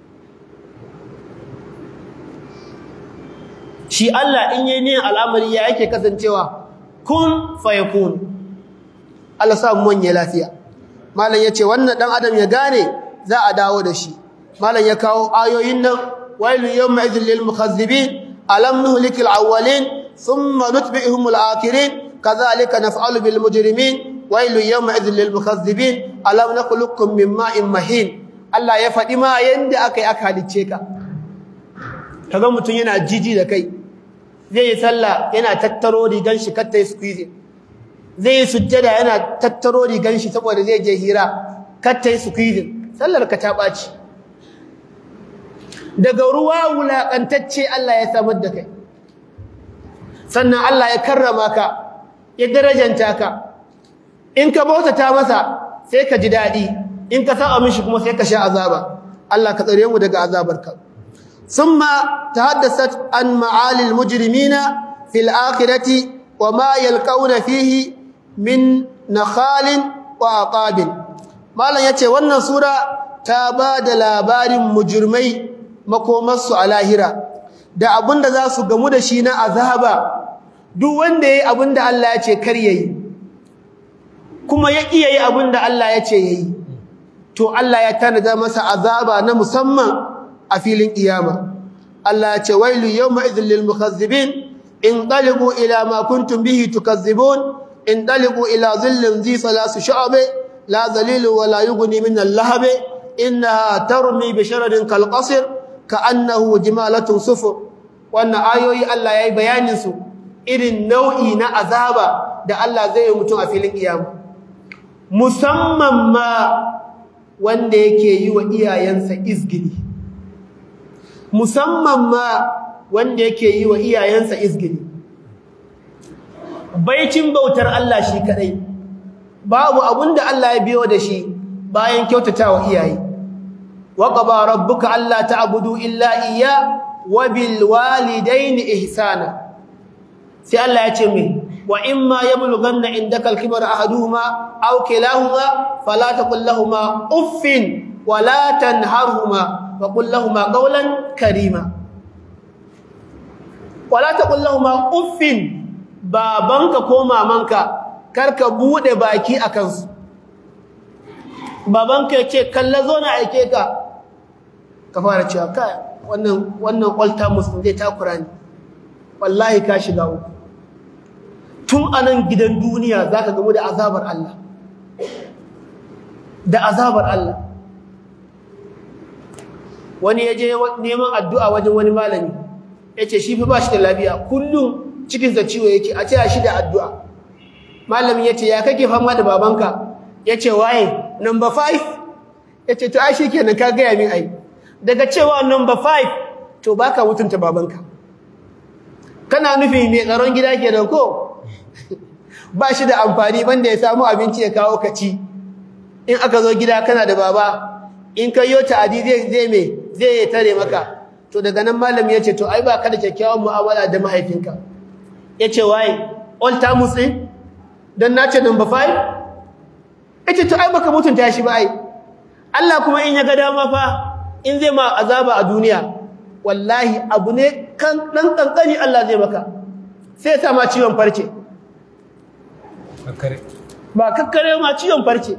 S1: shi Allah in yayi ne al'amari ya yake kasancewa kun fayakun Allah sa mu wanye lafiya malam yace wannan dan adam ya gane za a dawo da shi malam ya kawo ayoyin nan wailu yawma idhil lil mukazzibin alam nuhlikil awwalin thumma nutbi'uhum al akhirin kadhalika naf'alu bil mujrimin wailu yawma idhil lil mukazzibin alam nakhluqukum min ma'in mahin Allah ya faɗi ma yanda aka yi aka halicce ka kaga mutun yana jiji da kai zai yi sallah yana tattaro rigan shi katta yi squeeze zai yi sujjada yana tattaro rigan shi saboda zai je hira katta yi squeeze sallar ka ta baci daga ruwa wulakantacce Allah ya samar da kai sannan Allah ya karrama ka ya darajanta ka in ka bautata masa sai ka ji dadi in ka saba mishi kuma sai ka sha azaba Allah ka tsare mu daga azabarka ثم تحدثت عن معالي المجرمين في الآخرة وما يلقون فيه من نخال وعقاب مالا yace wannan sura ta bada labarin mujrimai makomarsu a lahira da abinda za su gamu da shi na azaba duk wanda yayi abinda Allah ya ce kar yayi kuma ya iya yi abinda Allah ya ce yayi to Allah ya tanada masa azaba na musamman a filin kiyama Allah ya ce wailu yawma idhil lil mukazzibin inqalibu ila ma kuntum bihi tukazzibun inqalibu ila dhillin dhi thalath shu'ab la dhalilu wa la yughni min al-lahab innaha tarmi bi sharadin kal qasr ka'annahu jimalatun sufur wannan ayoyi Allah yayi bayanin su irin nau'i na azaba da Allah zai yi mutum a filin kiyama musamman ma wanda yake yi wa iyayensa izgili musamman ma wanda yake yi wa iyayensa izgili baicin bautar Allah shi kadai babu abunda Allah ya biyo da shi bayan kyautatawa iyaye wa qaba rabbuka alla ta'budu illa iyya wa bil walidayni ihsana sai Allah ya ce me wa imma yablughanna indaka al-kibara ahaduhuma aw kilahuma fala taqul lahumu uffin wa la tanharhuma wa qul lahumu qawlan karima wala taqul lahumu uffin babanka ko mamanka karka bude baki akan su babanka yace kalla zo na aike ka ka fara cewa kai wannan wannan ulta muslim zai takura ni wallahi ka shiga uku tun anan gidan duniya zaka gamu da azabar Allah da azabar Allah wani yaje neman addu'a wajen wani malami yace shi fa ba shi da lafiya kullum cikin sa ciwo yake a taya shi da addu'a malamin yace ya kake fama da babanka yace waye number 5 yace to ai shikenan ka ga min ai daga cewa number 5 to baka mutunta babanka kana nufi mai tsaron gida kenan ko ba shi da amfani banda ya samu abinci ya kawo kaci in aka zo gida kana da baba in ka yo ta'adi zai zai me zai tare maka to daga nan malami yace to ai ba ka da kyakkyawan mu'amala da mahaifinka yace wai all tamus din dan nace number 5 yace to ai baka mutunta shi ba ai Allah kuma in ya ga dama fa in zai ma azaba a duniya wallahi abu ne kan dan kankani Allah zai maka sai ya sa ma ciwon farce ba kakkare ma ciwon farce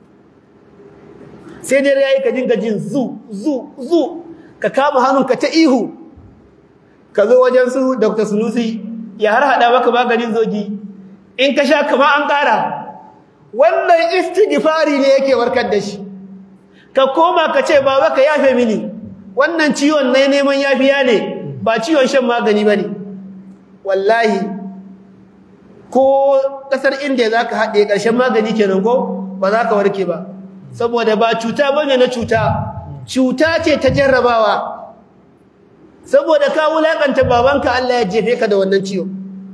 S1: sai dai yayi ka dinga jin zu zu zu ka kama hannunka ta ihu ka zo wajen su Dr. Sunusi ya har hada maka maganin zogi in ka sha kama an kara wannan istighfari ne yake warkar da shi ka koma ka ce baba ka yafe mini wannan ciwon ne neman yafiya ne ba ciwon shan magani bane wallahi ko kasar inda zaka haɗe ƙarshen magani kenan ko ba za ka warke ba saboda ba cuta bane na cuta cuta ce ta jarrabawa saboda ka wulakanta babanka Allah ya jefe ka da wannan ciwo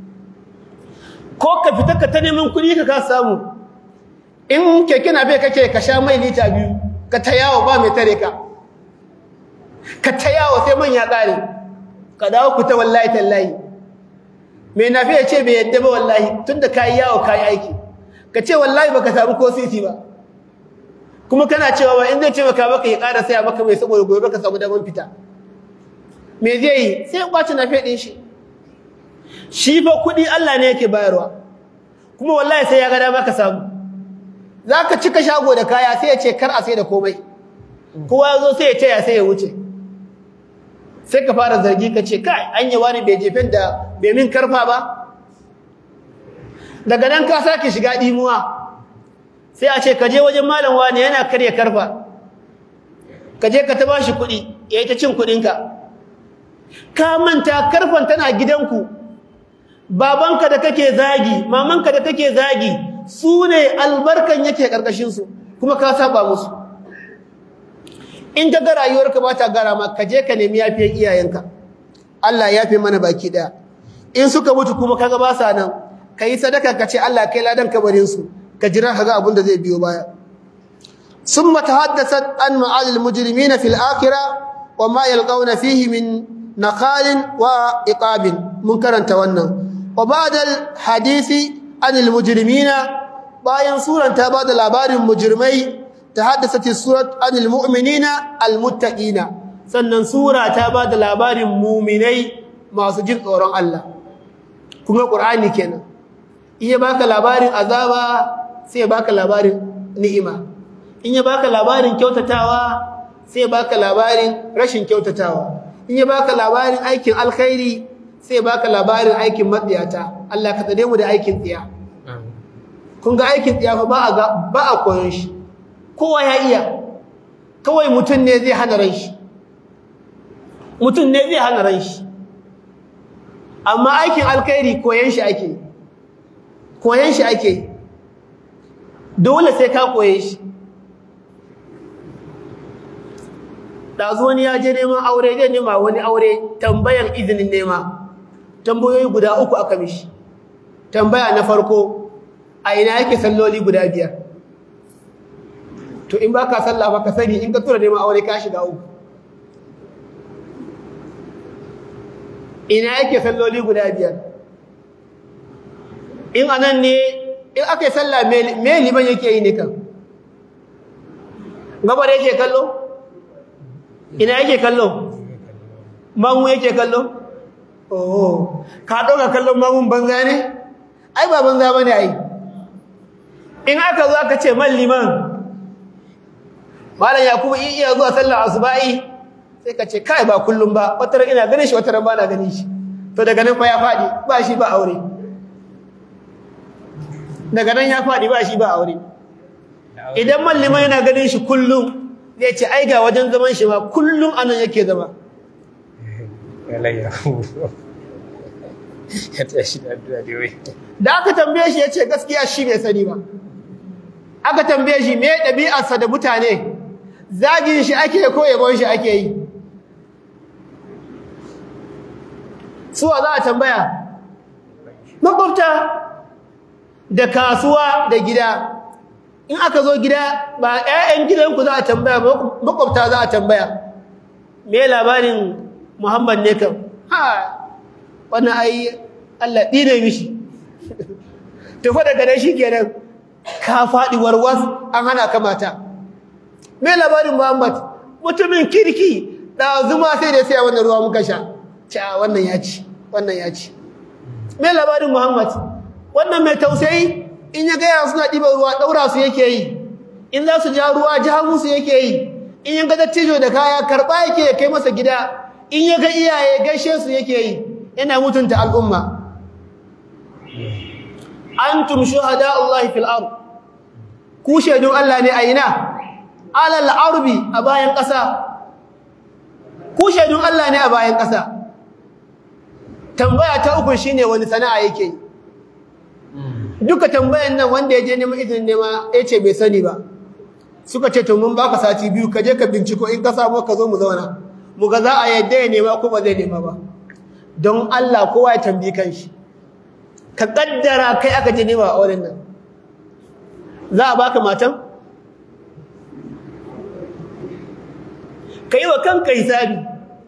S1: ko ka fita ka ta neman kuɗi ka ka samu in keke na bai kake ka sha mai lita biyu ka ta yawo ba mai tare ka ka ta yawo sai man ya ƙare ka dawo ku ta wallahi tallahi mai nafi ya ce bai yadda ba wallahi tunda ka yi yawo ka yi aiki ka ce wallahi baka samu ko sisi ba kuma kana cewa ba in zai ce maka baka ya ƙara saya maka mai saboda gobe ka samu daman fita me zai yi sai ya kwace nafi ɗin shi shi fa kuɗi Allah ne yake bayarwa kuma wallahi sai ya ga dama ka samu za ka cika shago da kaya sai ya ce kar a sai da komai kowa ya zo sai ya ce ya sai ya wuce sai ka fara zargi ka ce kai an yi wani bai jefen da bai min karfa ba daga nan ka sake shiga ɗimuwa sai a ce ka je wajen malam wani yana karya karfa ka je ka ta bashi kuɗi ya yi ta cin kuɗinka ka manta karfan tana gidanku babanka da kake zagi mamanka da kake zagi su ne albarkan yake ƙarƙashinsu kuma ka saba musu in ka ga rayuwarka ba ta gara ma ka je ka nemi yafiyar iyayenka Allah ya fi mana baki ɗaya in suka mutu kuma kaga ba sa nan ka yi sadaka ka ce Allah kai ladan kabarinsu ka jira ka ga abin da zai biyo baya ثم تحدثت عن معال المجرمين في الآخرة وما يلقون فيه من نقال وإقاب منكرا تونا وبعد الحديث عن المجرمين bayan suran ta bada labarin mujrimai tahaddasat surat anil mu'minina almuttaqina sannan sura ta bada labarin mu'minai masu jin tsoron Allah kuma qur'ani kenan iya baka labarin azaba sai baka labarin ni'ima in ya baka labarin kyautatawa sai baka labarin rashin kyautatawa in ya baka labarin aikin alkhairi sai baka labarin aikin matsiyata Allah ka tsare mu da aikin tsiya kun ga aikin tsiya fa ba a ba a koyon shi kowa ya iya kawai mutum ne zai hana ran shi mutum ne zai hana ran shi amma aikin alkhairi koyon shi ake koyon shi ake dole sai ka koye shi ɗazu wani ya je neman aure zai nema wani aure tambayan izinin nema tambayoyi guda uku aka mishi tambaya na farko a ina yake salloli guda biyar to in ba ka sallah ba ka sani in ka tura neman aure ka shiga uku ina yake salloli guda biyar in anan ne in aka yi sallah me liman yake yi ne kan gabar yake kallo ina yake kallo mamu yake kallo oh ka ɗauka kallon mamun banza ne ai ba banza ba ne ai in aka zo aka ce man liman malam yakubu in iya zuwa sallar asuba'i sai ka ce kai ba kullum ba wata ina ganin shi wata ba na ganin shi to daga nan fa ya faɗi ba shi ba aure daga nan ya faɗi ba shi ba aure idan man liman yana ganin shi kullum zai ce ai ga wajen zaman shi ma kullum anan yake zama da aka tambaye shi ya ce gaskiya shi bai sani ba aka tambaye shi me ɗabi'arsa da mutane zagin shi ake ko yabon shi ake yi suwa za a tambaya makwabta da kasuwa da gida in aka zo gida ba 'ya'yan gidanku za a tambaya makwabta za a tambaya me labarin muhammad ne kam ha wannan ai Allah ɗine mishi tufa daga nan shi kenan ka faɗi warwas an hana ka mata me labarin muhammad mutumin kirki ɗazuma sai da sai wannan ruwa muka sha ca wannan ya ci wannan ya ci me labarin muhammad wannan mai tausayi in ya gaya suna ɗiban ruwa ɗaura su yake yi in za su ja ruwa ja musu yake yi in ya ga dattijo da kaya karɓa yake ya kai masa gida in ya ga iyaye gaishe su yake yi yana mutunta al'umma antum shuhada Allah fil ard ku shaidun Allah ne a ina alal arbi a bayan ƙasa ku shaidun Allah ne a bayan ƙasa tambaya ta uku shine wani sana'a yake duka tambayan nan wanda ya je neman izinin nema ya ce bai sani ba suka ce to mun baka sati biyu ka je ka binciko in ka samu ka zo mu zauna mu ga za a yadda ya nema ko ba zai nema ba don Allah kowa ya tambayi kanshi ka kaddara kai aka je nema a wurin nan za a baka matan ka yi wa kanka hisabi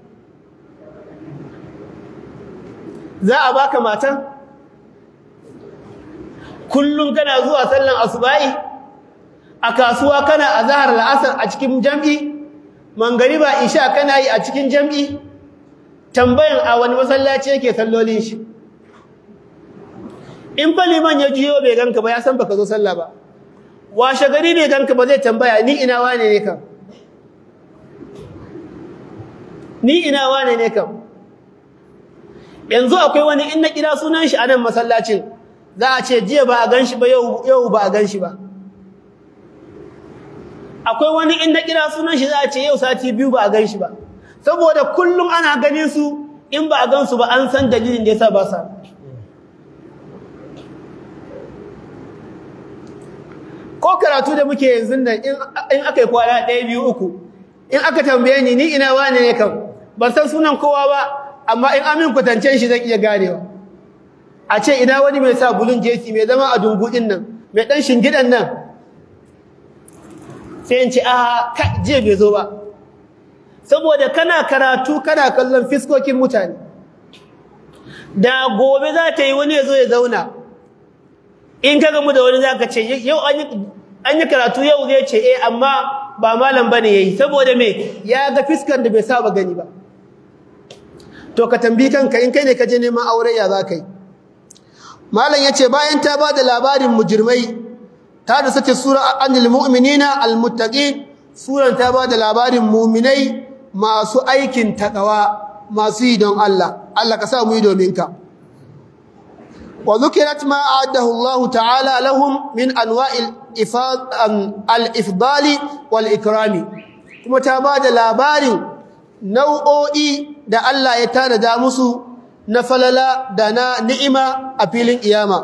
S1: za a baka matan kullum kana zuwa sallan asuba'i a kasuwa kana azhar la'asar a cikin jam'i mangariba isha kana yi a cikin jam'i tambayan a wani masallaci yake sallolin shi in fa liman ya jiyo bai ganka ba ya san baka zo sallah ba washe gari bai ganka ba zai tambaya ni ina wane ne kam ni ina wane ne kam yanzu akwai wani in na kira sunan shi a nan masallacin za a ce jiya ba a gan shi ba yau ba a gan shi ba akwai wani in na kira sunan shi za a ce yau sati biyu ba a gan shi ba saboda kullum ana ganin su in ba a gan su ba an san dalilin da yasa ba sa ko karatu da muke yanzu nan in aka yi kwana ɗaya biyu uku in aka tambaye ni ni ina wane ne kam ban san sunan kowa ba amma in amin kwatancen shi zan iya ganewa a ce ina wani mai sa bulun jesi mai zama a dungudin nan mai ɗan shingidan nan sai in ce a jiya bai zo ba saboda kana karatu kana kallon fiskokin mutane da gobe za ta yi wani ya zo ya zauna in ka gamu da wani za ka ce yau an yi karatu yau zai ce eh amma ba malam ba ne ya yi saboda me ya ga fiskar da bai saba gani ba to ka tambi kanka in kai ne ka je neman aure ya za ka yi malam ya ce bayan ta ba da labarin mujirmai ta da sace sura anil mu'minina almuttaqin suran ta ba da labarin mu'minai masu aikin takawa masu yi don Allah Allah ka sa mu yi domin ka وذكرت ما أعده الله تعالى لهم من أنواع الإفضال والإكرام كما تاباد لابار نوعي دا الله يتانا دامسو نفللا دانا نئمة أبيل إياما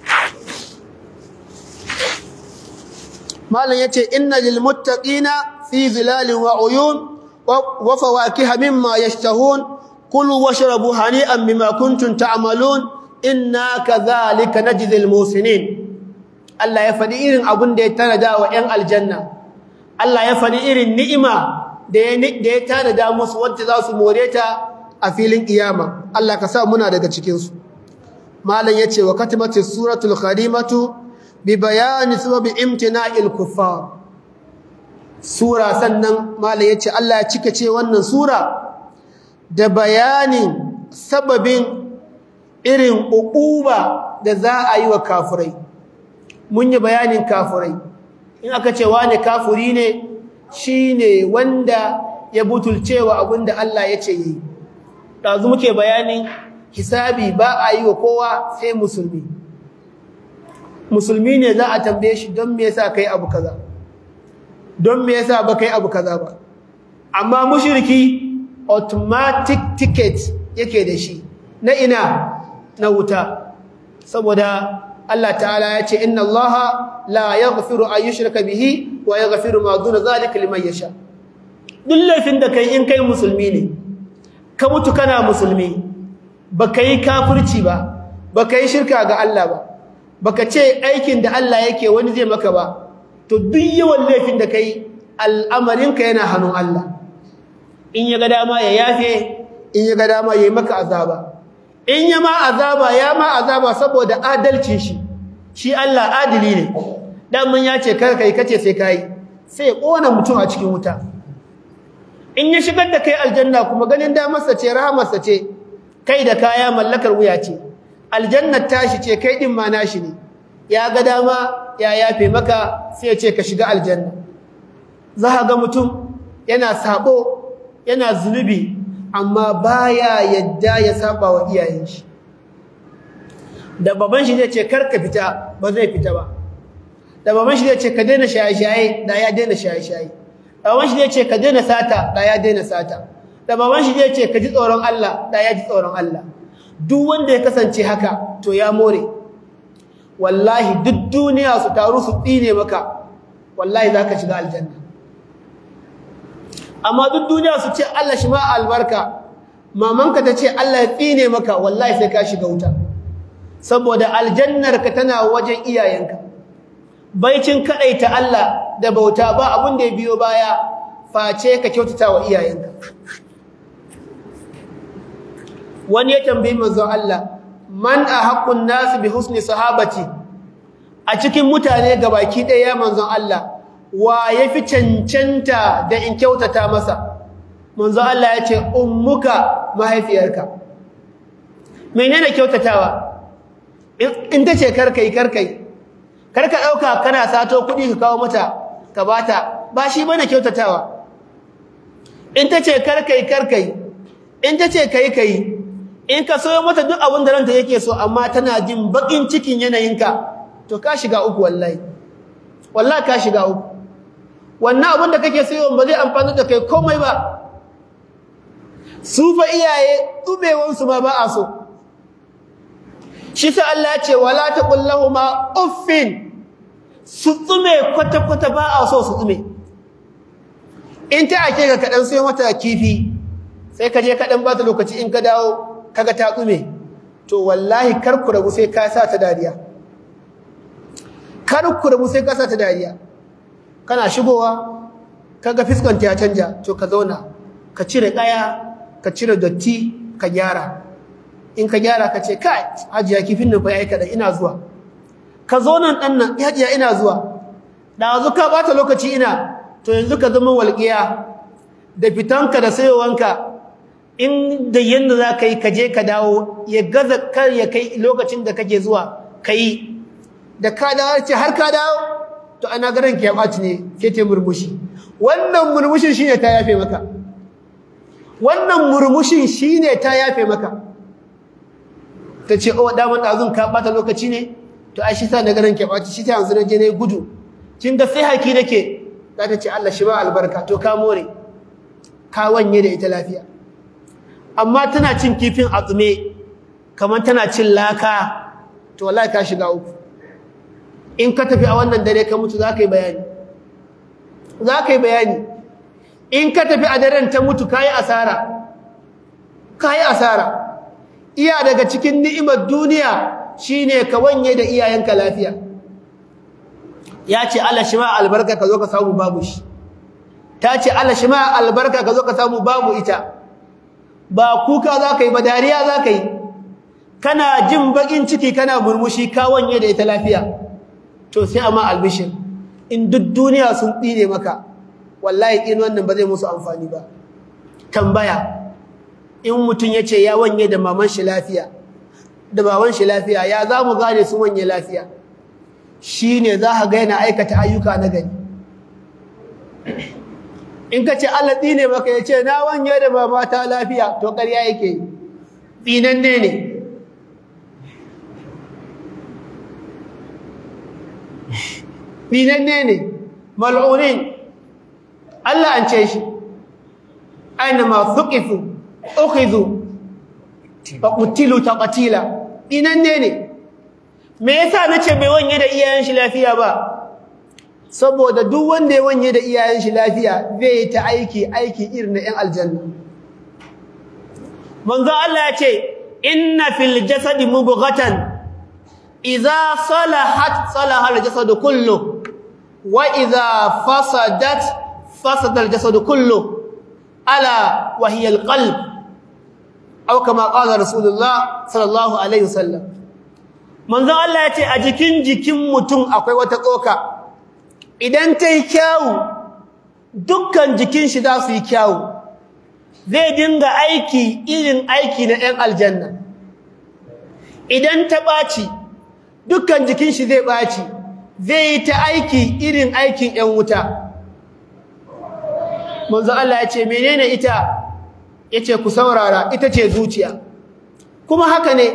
S1: ما لن يتي إن للمتقين في ظلال وعيون وفواكه مما يشتهون كلوا واشربوا هنيئا بما كنتم تعملون إنا كذلك نجزي المحسنين الله يفدي إيرن أبن دي تندا وإن الجنة الله يفدي إيرن نئمة دي تندا مسوات ذاس موريتا أفيلين قيامة الله كسا منا دقا چكينسو مالا يتشي وكتبت السورة الخريمة ببيان سبب امتناع الكفار sura sannan malam yace Allah ya cika ce wannan sura da bayanin sababin irin uquba da za a yi wa kafirai mun yi bayanin kafirai in aka ce wani kafiri ne shine wanda ya butulcewa abinda Allah ya ce yi dazu muke bayanin hisabi ba a yi wa kowa sai musulmi musulmi ne za a tambaye shi don me yasa kai abu kaza don me yasa ba kai abu kaza ba amma mushriki automatic ticket yake da shi na ina na wuta saboda Allah ta'ala ya ce inna Allah la yaghfiru an yushraka bihi wa yaghfiru ma duna zalika liman yasha duk laifin da kai in kai musulmi ne ka mutu kana musulmi baka yi kafirci ba baka yi shirka ga Allah ba baka ce aikin da Allah yake wani zai maka ba to duk yawan laifin da kai al'amarinka yana hannun Allah in ya ga dama ya yafe in ya ga dama ya yi maka azaba in ya ma azaba ya ma azaba saboda adalcin shi shi Allah adili ne dan mun ya ce kar kai kace sai kai sai ya kona mutum a cikin wuta in ya shigar da kai aljanna kuma ganin damarsa ce rahamarsa ce kai da kaya mallakar wuya ce aljannar tashi ce kai din ma nashi ne ya ga dama ya yafe maka sai ya ce ka shiga aljanna za ka ga mutum yana sabo yana zunubi amma baya yadda ya saba wa iyayen shi da baban shi zai ce kar ka fita ba zai fita ba da baban shi zai ce ka daina shaye-shaye da ya daina shaye-shaye da baban shi zai ce ka daina sata da ya daina sata da baban shi zai ce ka ji tsoron Allah da ya ji tsoron Allah duk wanda ya kasance haka to ya more wallahi duk duniya su taru su tsine maka wallahi za ka shiga aljanna amma duk duniya su ce Allah shi ma albarka mamanka ta ce Allah ya tsine maka wallahi sai ka shiga wuta saboda aljannarka tana wajen iyayenka baicin kadaita Allah da bauta ba abin da ya biyo baya face ka kyautata wa iyayenka wani ya tambayi manzon Allah man ahaqqun nas bi husni sahabati a cikin mutane gabaki ɗaya manzon Allah wa yafi cancanta da in kyautata masa manzon Allah ya ce ummuka mahaifiyarka menene kyautatawa in tace karkai karkai karka dauka kana sato kudi ka kawo mata ka bata ba shi bane kyautatawa in tace karkai karkai in tace kai kai in ka soyo mata duk abin da ranta yake so amma tana jin bakin cikin yanayinka to ka shiga uku wallahi wallahi ka shiga uku wannan abin da kake sayo ba zai amfani da kai komai ba su fa iyaye tubewansu ma ba a so shi sa Allah ya ce wala taqul lahumu uffin su tsume kwata kwata ba a so su tsume in ta ake ga kadan sai mata kifi sai ka je kadan ba ta lokaci in ka dawo kaga ta tsume to wallahi kar ku rabu sai ka sa ta dariya kar ku rabu sai ka sa ta dariya kana shigowa kaga fiskanta ya canja to ka zauna ka cire kaya ka cire dotti ka gyara in ka gyara ka ce kai hajiya kifin nan fa yayi kada ina zuwa ka zo nan dan nan hajiya ina zuwa da yanzu ka bata lokaci ina to yanzu ka zama walqiya da fitanka da sayowanka in da yanda za ka yi ka je ka dawo ya gaza kar ya kai lokacin da kake zuwa kai da ka dawo ce har ka dawo to ana garan ki ya baci ne ke te murmushi wannan murmushin shine ta yafe maka wannan murmushin shine ta yafe maka ta ce o daman ɗazun ka ɓata lokaci ne to ai shi sa na ganin ke ɓaci shi ta yanzu na je na gudu kin ga sai haki nake za ta ce Allah shi ba albarka to ka more ka wanye da ita lafiya amma tana cin kifin a tsume kamar tana cin laka to wallahi ka shiga uku in ka tafi a wannan dare ka mutu za ka yi bayani za ka yi bayani in ka tafi a daren ta mutu kayi asara kayi asara iya daga cikin ni'imar duniya shine ka wanye da iyayenka lafiya ya ce Allah shi ma albarka ka zo ka samu babu shi ta ce Allah shi ma albarka ka zo ka samu babu ita ba kuka za ka yi ba dariya za ka yi kana jin bakin ciki kana murmushi ka wanye da ita lafiya to sai amma albishin in duk duniya sun tsine maka wallahi in wannan ba zai musu amfani ba tambaya in mutum ya ce ya wanye da maman shi lafiya da baban shi lafiya ya za mu gane su wanye lafiya shi ne za ka ga yana aikata ayyuka na gani in ka ce Allah tsine maka ya ce na wanye da mamata lafiya to ƙarya yake yi tsinanne ne tsinanne ne mal'unin Allah an ce shi aina ma thuqifu ukhidhu fa qutilu taqtila tsinanne ne me yasa nace bai wanye da iyayen shi lafiya ba saboda duk wanda ya wanye da iyayen shi lafiya zai yi ta aiki aiki irin na 'yan aljanna manzo Allah ya ce inna fil jasadi mubghatan idza salahat salaha al jasadu kullu wa idza fasadat fasada al jasadu kullu ala wa hiya al qalb aw kama qala rasulullah sallallahu alaihi wasallam manzo Allah ya ce a jikin jikin mutum akwai wata tsoka idan ta yi kyawu dukkan jikin shi za su yi kyawu zai dinga aiki irin aiki na 'yan aljanna idan ta ɓaci dukkan jikin shi zai ɓaci zai yi ta aiki irin aikin 'yan wuta manzo Allah ya ce menene ita ya ce ku saurara ita ce zuciya kuma haka ne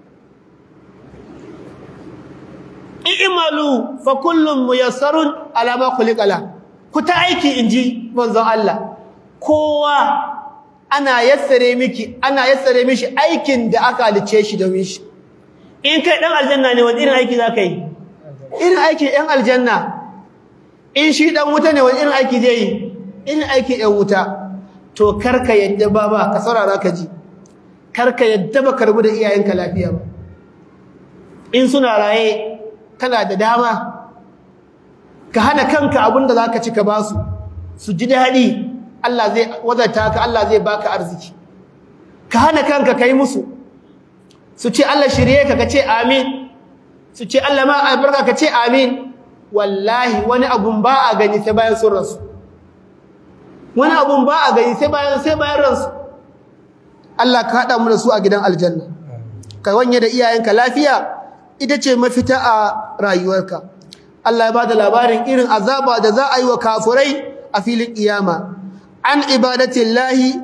S1: i'malu fa kullum muyassarun ala ma khuliqala ku ta aiki inji manzon Allah kowa ana yassare miki ana yassare mishi aikin da aka halice shi domin shi in kai dan aljanna ne wani irin aiki zaka yi irin aiki ɗan aljanna in shi dan wuta ne wani irin aiki zai yi irin aiki ɗan wuta to karka yadda baba ka saurara ka ji karka yadda ba karbu da iyayenka lafiya ba in suna raye kana da dama ka hana kanka abinda za ka ci ka ba su su ji daɗi Allah zai wazata ka Allah zai baka arziki ka hana kanka ka yi musu su ce Allah shirye ka ka ce amin su ce Allah ma albarka ka ce amin wallahi wani abun ba a gani sai bayan sun rasu wani abun ba a gani sai bayan sai bayan ransu Allah ka haɗa mu da su a gidan aljanna ka wanye da iyayenka lafiya ita ce mafita a rayuwarka Allah ya bada labarin irin azaba da za a yi wa kafurai a filin kiyama an ibadatillahi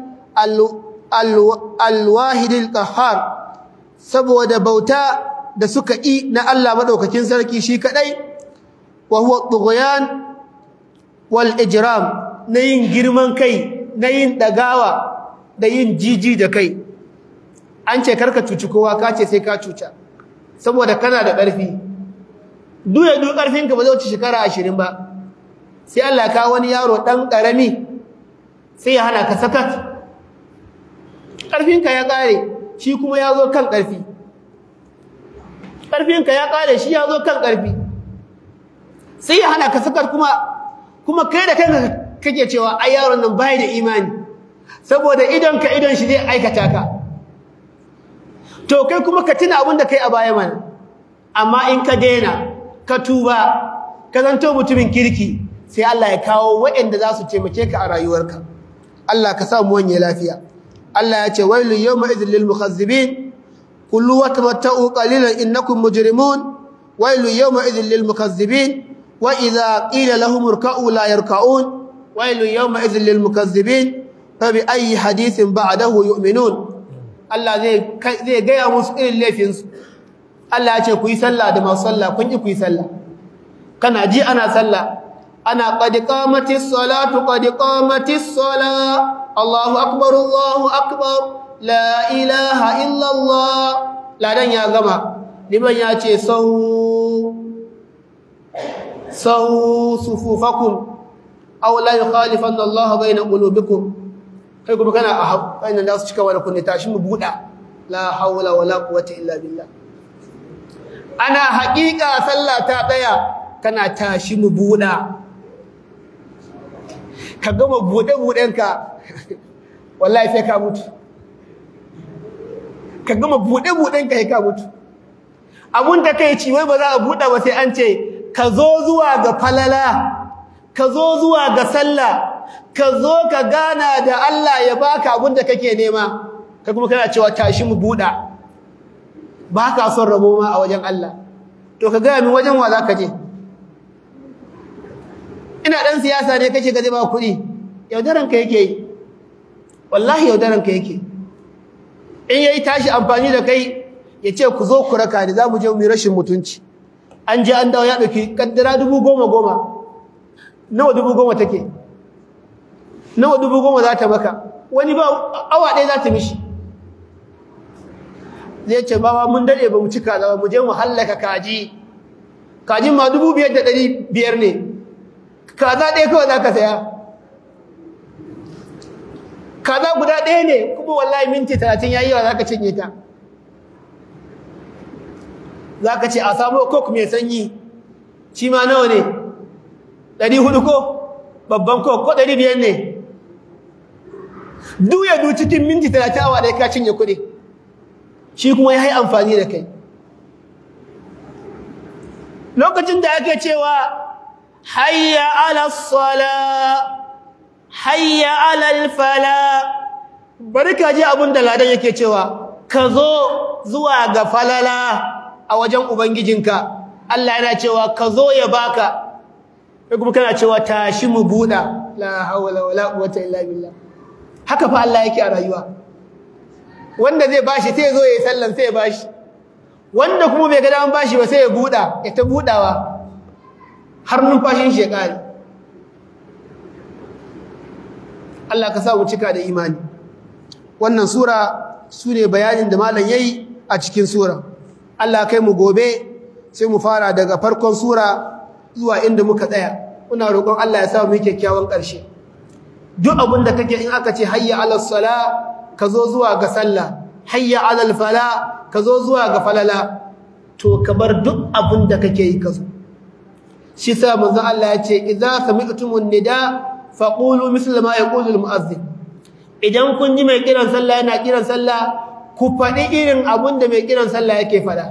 S1: alwahidil qahhar saboda bauta da suka yi na Allah madaukakin sarki shi kadai wa huwa tughyan wal ijram na yin girman kai na yin dagawa da yin jiji da kai an ce karka cuci kowa ka ce sai ka cuca saboda kana da ƙarfi duya duk ƙarfinka ba zai wuce shekara ashirin ba sai Allah ka wani yaro ɗan ƙarami sai ya hana ka sakat ƙarfinka ya ƙare shi kuma ya zo kan ƙarfi ƙarfinka ya ƙare shi ya zo kan ƙarfi sai ya hana ka sakat kuma kuma kai da kanka kake cewa ai yaron nan bai da imani saboda idonka idon shi zai aikata ka to kai kuma ka tuna abin da kai a baya mana amma in ka daina ka tuba ka zanto mutumin kirki sai Allah ya kawo waɗanda za su taimake ka a rayuwarka Allah ka sa mu wanye lafiya Allah ya ce wailul yawma idhil lil mukazzibin kullu wa tamatta'u qalilan innakum mujrimun wailul yawma idhil lil mukazzibin wa idha qila lahum irka'u la yarka'un wailul yawma idhil lil mukazzibin fa bi ayyi hadithin ba'dahu yu'minun Allah zai zai gaya musu irin laifinsu Allah ya ce ku yi sallah da masu sallah kun ki ku yi sallah kana ji ana sallah ana qad qamatis salatu qad qamatis sala Allahu akbar Allahu akbar la ilaha illa Allah ladan ya gama liman ya ce sau sau sufufakum aw la yukhalifanna Allah bayna qulubikum kai kuma kana a kai da su cika wani kunne tashi mu buda la hawla wala quwwata illa billah ana haƙiƙa sallah ta tsaya kana tashi mu buda ka gama bude budenka wallahi sai ka mutu ka gama bude budenka sai ka mutu abun da kai ci wai ba za a buɗe ba sai an ce ka zo zuwa ga falala ka zo zuwa ga sallah ka zo ka gana da Allah ya baka abin da kake nema ka kuma kana cewa tashi mu buɗa ba ka son rabo ma a wajen Allah to ka gaya min wajen wa za ka je ina ɗan siyasa ne kake gaje ba kuɗi yaudaranka yake yi wallahi yaudaranka yake in yayi tashi amfani da kai ya ce ku zo ku raka ni za mu je mu yi rashin mutunci an je an dawo ya ɗauki ƙaddara dubu goma goma nawa dubu goma take nawa dubu goma za ta maka wani ba awa ɗaya za ta mishi zai ce ba mun daɗe ba mu cika da mu je mu hallaka kaji kajin ma dubu biyar da ɗari biyar ne kaza ɗaya kawai za ka saya kaza guda ɗaya ne kuma wallahi minti talatin ya yi yawa za ka cinye ta za ka ce a samu kok mai sanyi shi ma nawa ne ɗari hudu ko babban kok ko ɗari biyar ne duya du cikin minti talatin awa ɗaya ka cinye kuɗi shi kuma ya yi amfani da kai lokacin da ake cewa hayya ala sala hayya ala fala bari ka ji abin da ladan yake cewa ka zo zuwa ga falala a wajen ubangijinka Allah yana cewa ka zo ya baka kai kuma kana cewa tashi mu buɗa la hawla wala quwwata illa billah haka fa Allah yake a rayuwa wanda zai bashi sai zo yayi sallan sai ya bashi wanda kuma bai ga dan bashi ba sai ya buɗa ya ta buɗawa har numfashin shi ya kare Allah ka sa mu cika da imani wannan sura sune bayanin da malam yayi a cikin sura Allah kai mu gobe sai mu fara daga farkon sura zuwa inda muka tsaya muna roƙon Allah ya sa mu kyakkyawan ƙarshe duk abin da kake in aka ce hayya ala sala ka zo zuwa ga sallah hayya ala fala ka zo zuwa ga falala to ka bar duk abin da kake yi ka zo shi sa manzo Allah ya ce idza sami'tumun nida faqulu misla ma yaqulu al-mu'adhdhin idan kun ji mai kiran sallah yana kiran sallah ku faɗi irin abin da mai kiran sallah yake faɗa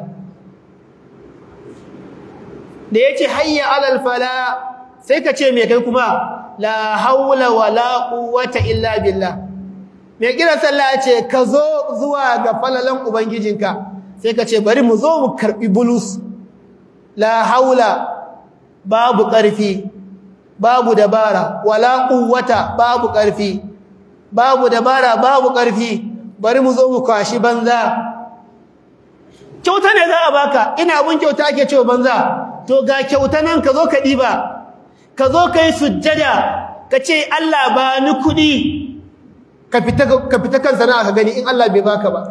S1: da ya ce hayya alal fala sai ka ce mai kai kuma la haula wa la quwwata illa billah mai kiran sallah ya ce ka zo zuwa ga falalan ubangijinka sai ka ce bari mu zo mu karbi bulus la haula babu ƙarfi babu dabara wala quwwata babu ƙarfi babu dabara babu ƙarfi bari mu zo mu kwashi banza kyauta ne za a baka ina abun kyauta ake cewa banza to ga kyauta nan ka zo ka ɗiba ka zo ka yi sujjada ka ce Allah ba ni kuɗi ka fita kan sana'a ka gani in Allah bai baka ba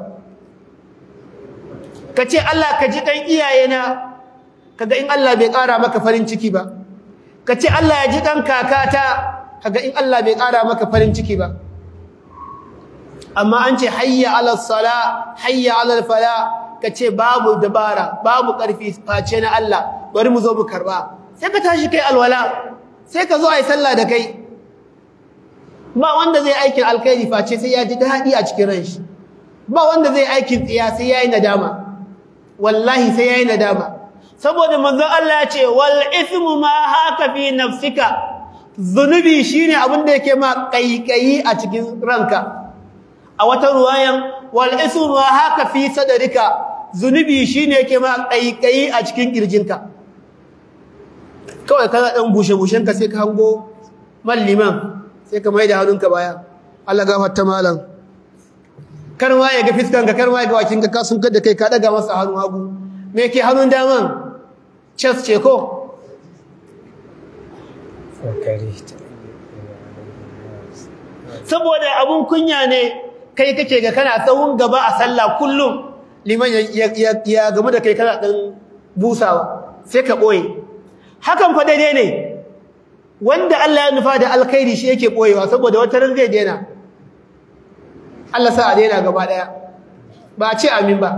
S1: ka ce Allah ka ji ɗan iyayena kaga in Allah bai ƙara maka farin ciki ba ka ce Allah ya ji ɗan kakata kaga in Allah bai ƙara maka farin ciki ba amma an ce hayya alal sala hayya alal fala kace babu dabara babu karfi face na Allah bari mu zo mu karba sai ka tashi kai alwala sai ka zo ai sallah da kai ba wanda zai aikin alkhairi face sai ya ji dadi a cikin ranshi ba wanda zai aikin tsiya sai yayi nadama wallahi sai yayi nadama saboda manzon Allah ya ce wal ithmu ma haka fi nafsika zunubi shine abin da yake ma kaikayi a cikin ranka a wata ruwayan wal ismu haka fi sadrika zunubi shine yake ma kaikayi a cikin kirjinka kawai kana dan bushe bushen ka sai ka hango malliman sai ka maida hannunka baya Allah gafarta malam kar ma ya ga fiskan ka kar ma ya ga wakin ka sun kada kai ka daga masa hannu hagu me yake hannun daman chest ce ko saboda abun kunya ne kai kake ga kana tsawon gaba a sallah kullum liman ya gamu da kai kana dan busawa sai ka boye hakan fa daidai ne wanda Allah ya nufa da alkhairi shi yake boyewa saboda wata ran zai daina Allah sa a daina gaba daya ba a ce amin ba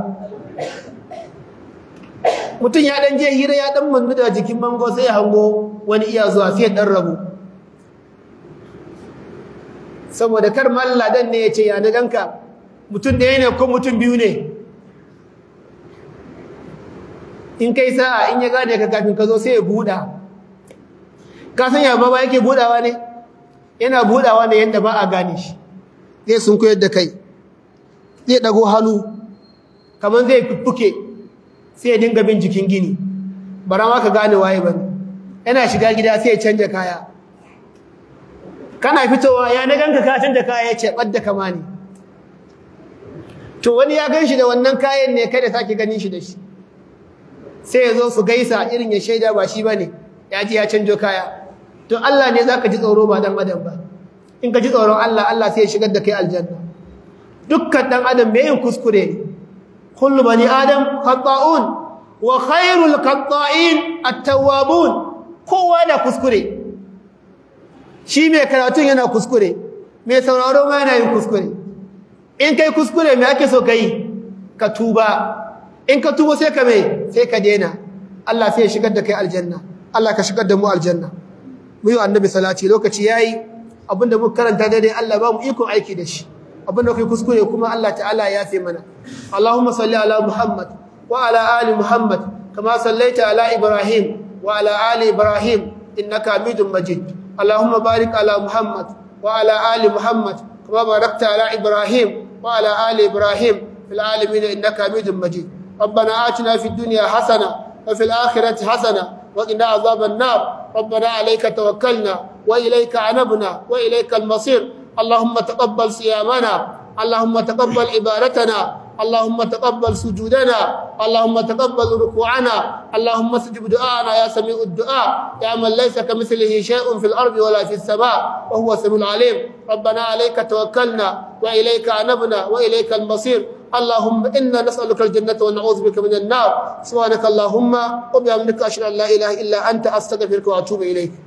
S1: mutum ya dan je hira ya dan mannu da jikin bango sai ya hango wani iya zuwa sai dan rabu saboda kar malladan ne ya ce ya na ganka mutum ɗaya ne ko mutum biyu ne in kai sa'a in ya gane ka kafin ka zo sai ya buɗa ka san ya baba yake buɗawa ne yana buɗawa ne yadda ba a gane shi zai sun koyar da kai zai ɗago hannu kamar zai fuffuke sai ya dinga bin jikin gini bara ma ka gane waye ba yana shiga gida sai ya canja kaya kana fitowa ya na ganka ka canja kaya ya ce ɓadda kama ne to wani ya gan shi da wannan kayan ne kada sake ganin shi da shi sai ya zo su gaisa irin ya shaida ba shi ba ne ya ji ya canjo kaya to Allah ne za ka ji tsoro ba dan adam ba in ka ji tsoron Allah Allah sai ya shigar da kai aljanna dukkan dan adam mai yin kuskure ne kullu bani adam khata'un wa khairul khata'in at-tawwabun kowa da kuskure shi mai karatun yana kuskure mai sauraro ma yana yin kuskure in kai kuskure me ake so kai ka tuba in ka tuba sai ka mai sai ka dena Allah sai ya shigar da kai aljanna Allah ka shigar da mu aljanna mu yi annabi salati lokaci yayi abinda muka karanta daidai Allah ba mu ikon aiki da shi abinda kai kuskure kuma Allah ta'ala ya yafe mana Allahumma salli ala Muhammad wa ala ali Muhammad kama sallaita ala Ibrahim wa ala ali Ibrahim innaka Hamidum Majid Allahumma barik ala Muhammad wa ala ali Muhammad kama barakta ala Ibrahim wa ala ali Ibrahim fil alamin innaka Hamidum Majid ربنا آتنا في الدنيا حسنة وفي الآخرة حسنة وقنا عذاب النار ربنا عليك توكلنا وإليك عنبنا وإليك المصير اللهم تقبل صيامنا اللهم تقبل عبادتنا اللهم تقبل سجودنا اللهم تقبل ركوعنا اللهم استجب دعاءنا يا سميع الدعاء يا من ليس كمثله شيء في الأرض ولا في السماء وهو السميع العليم ربنا عليك توكلنا وإليك عنبنا وإليك المصير اللهم إنا نسألك الجنة ونعوذ بك من النار سبحانك اللهم وبحمدك أشهد أن لا إله إلا أنت أستغفرك وأتوب إليك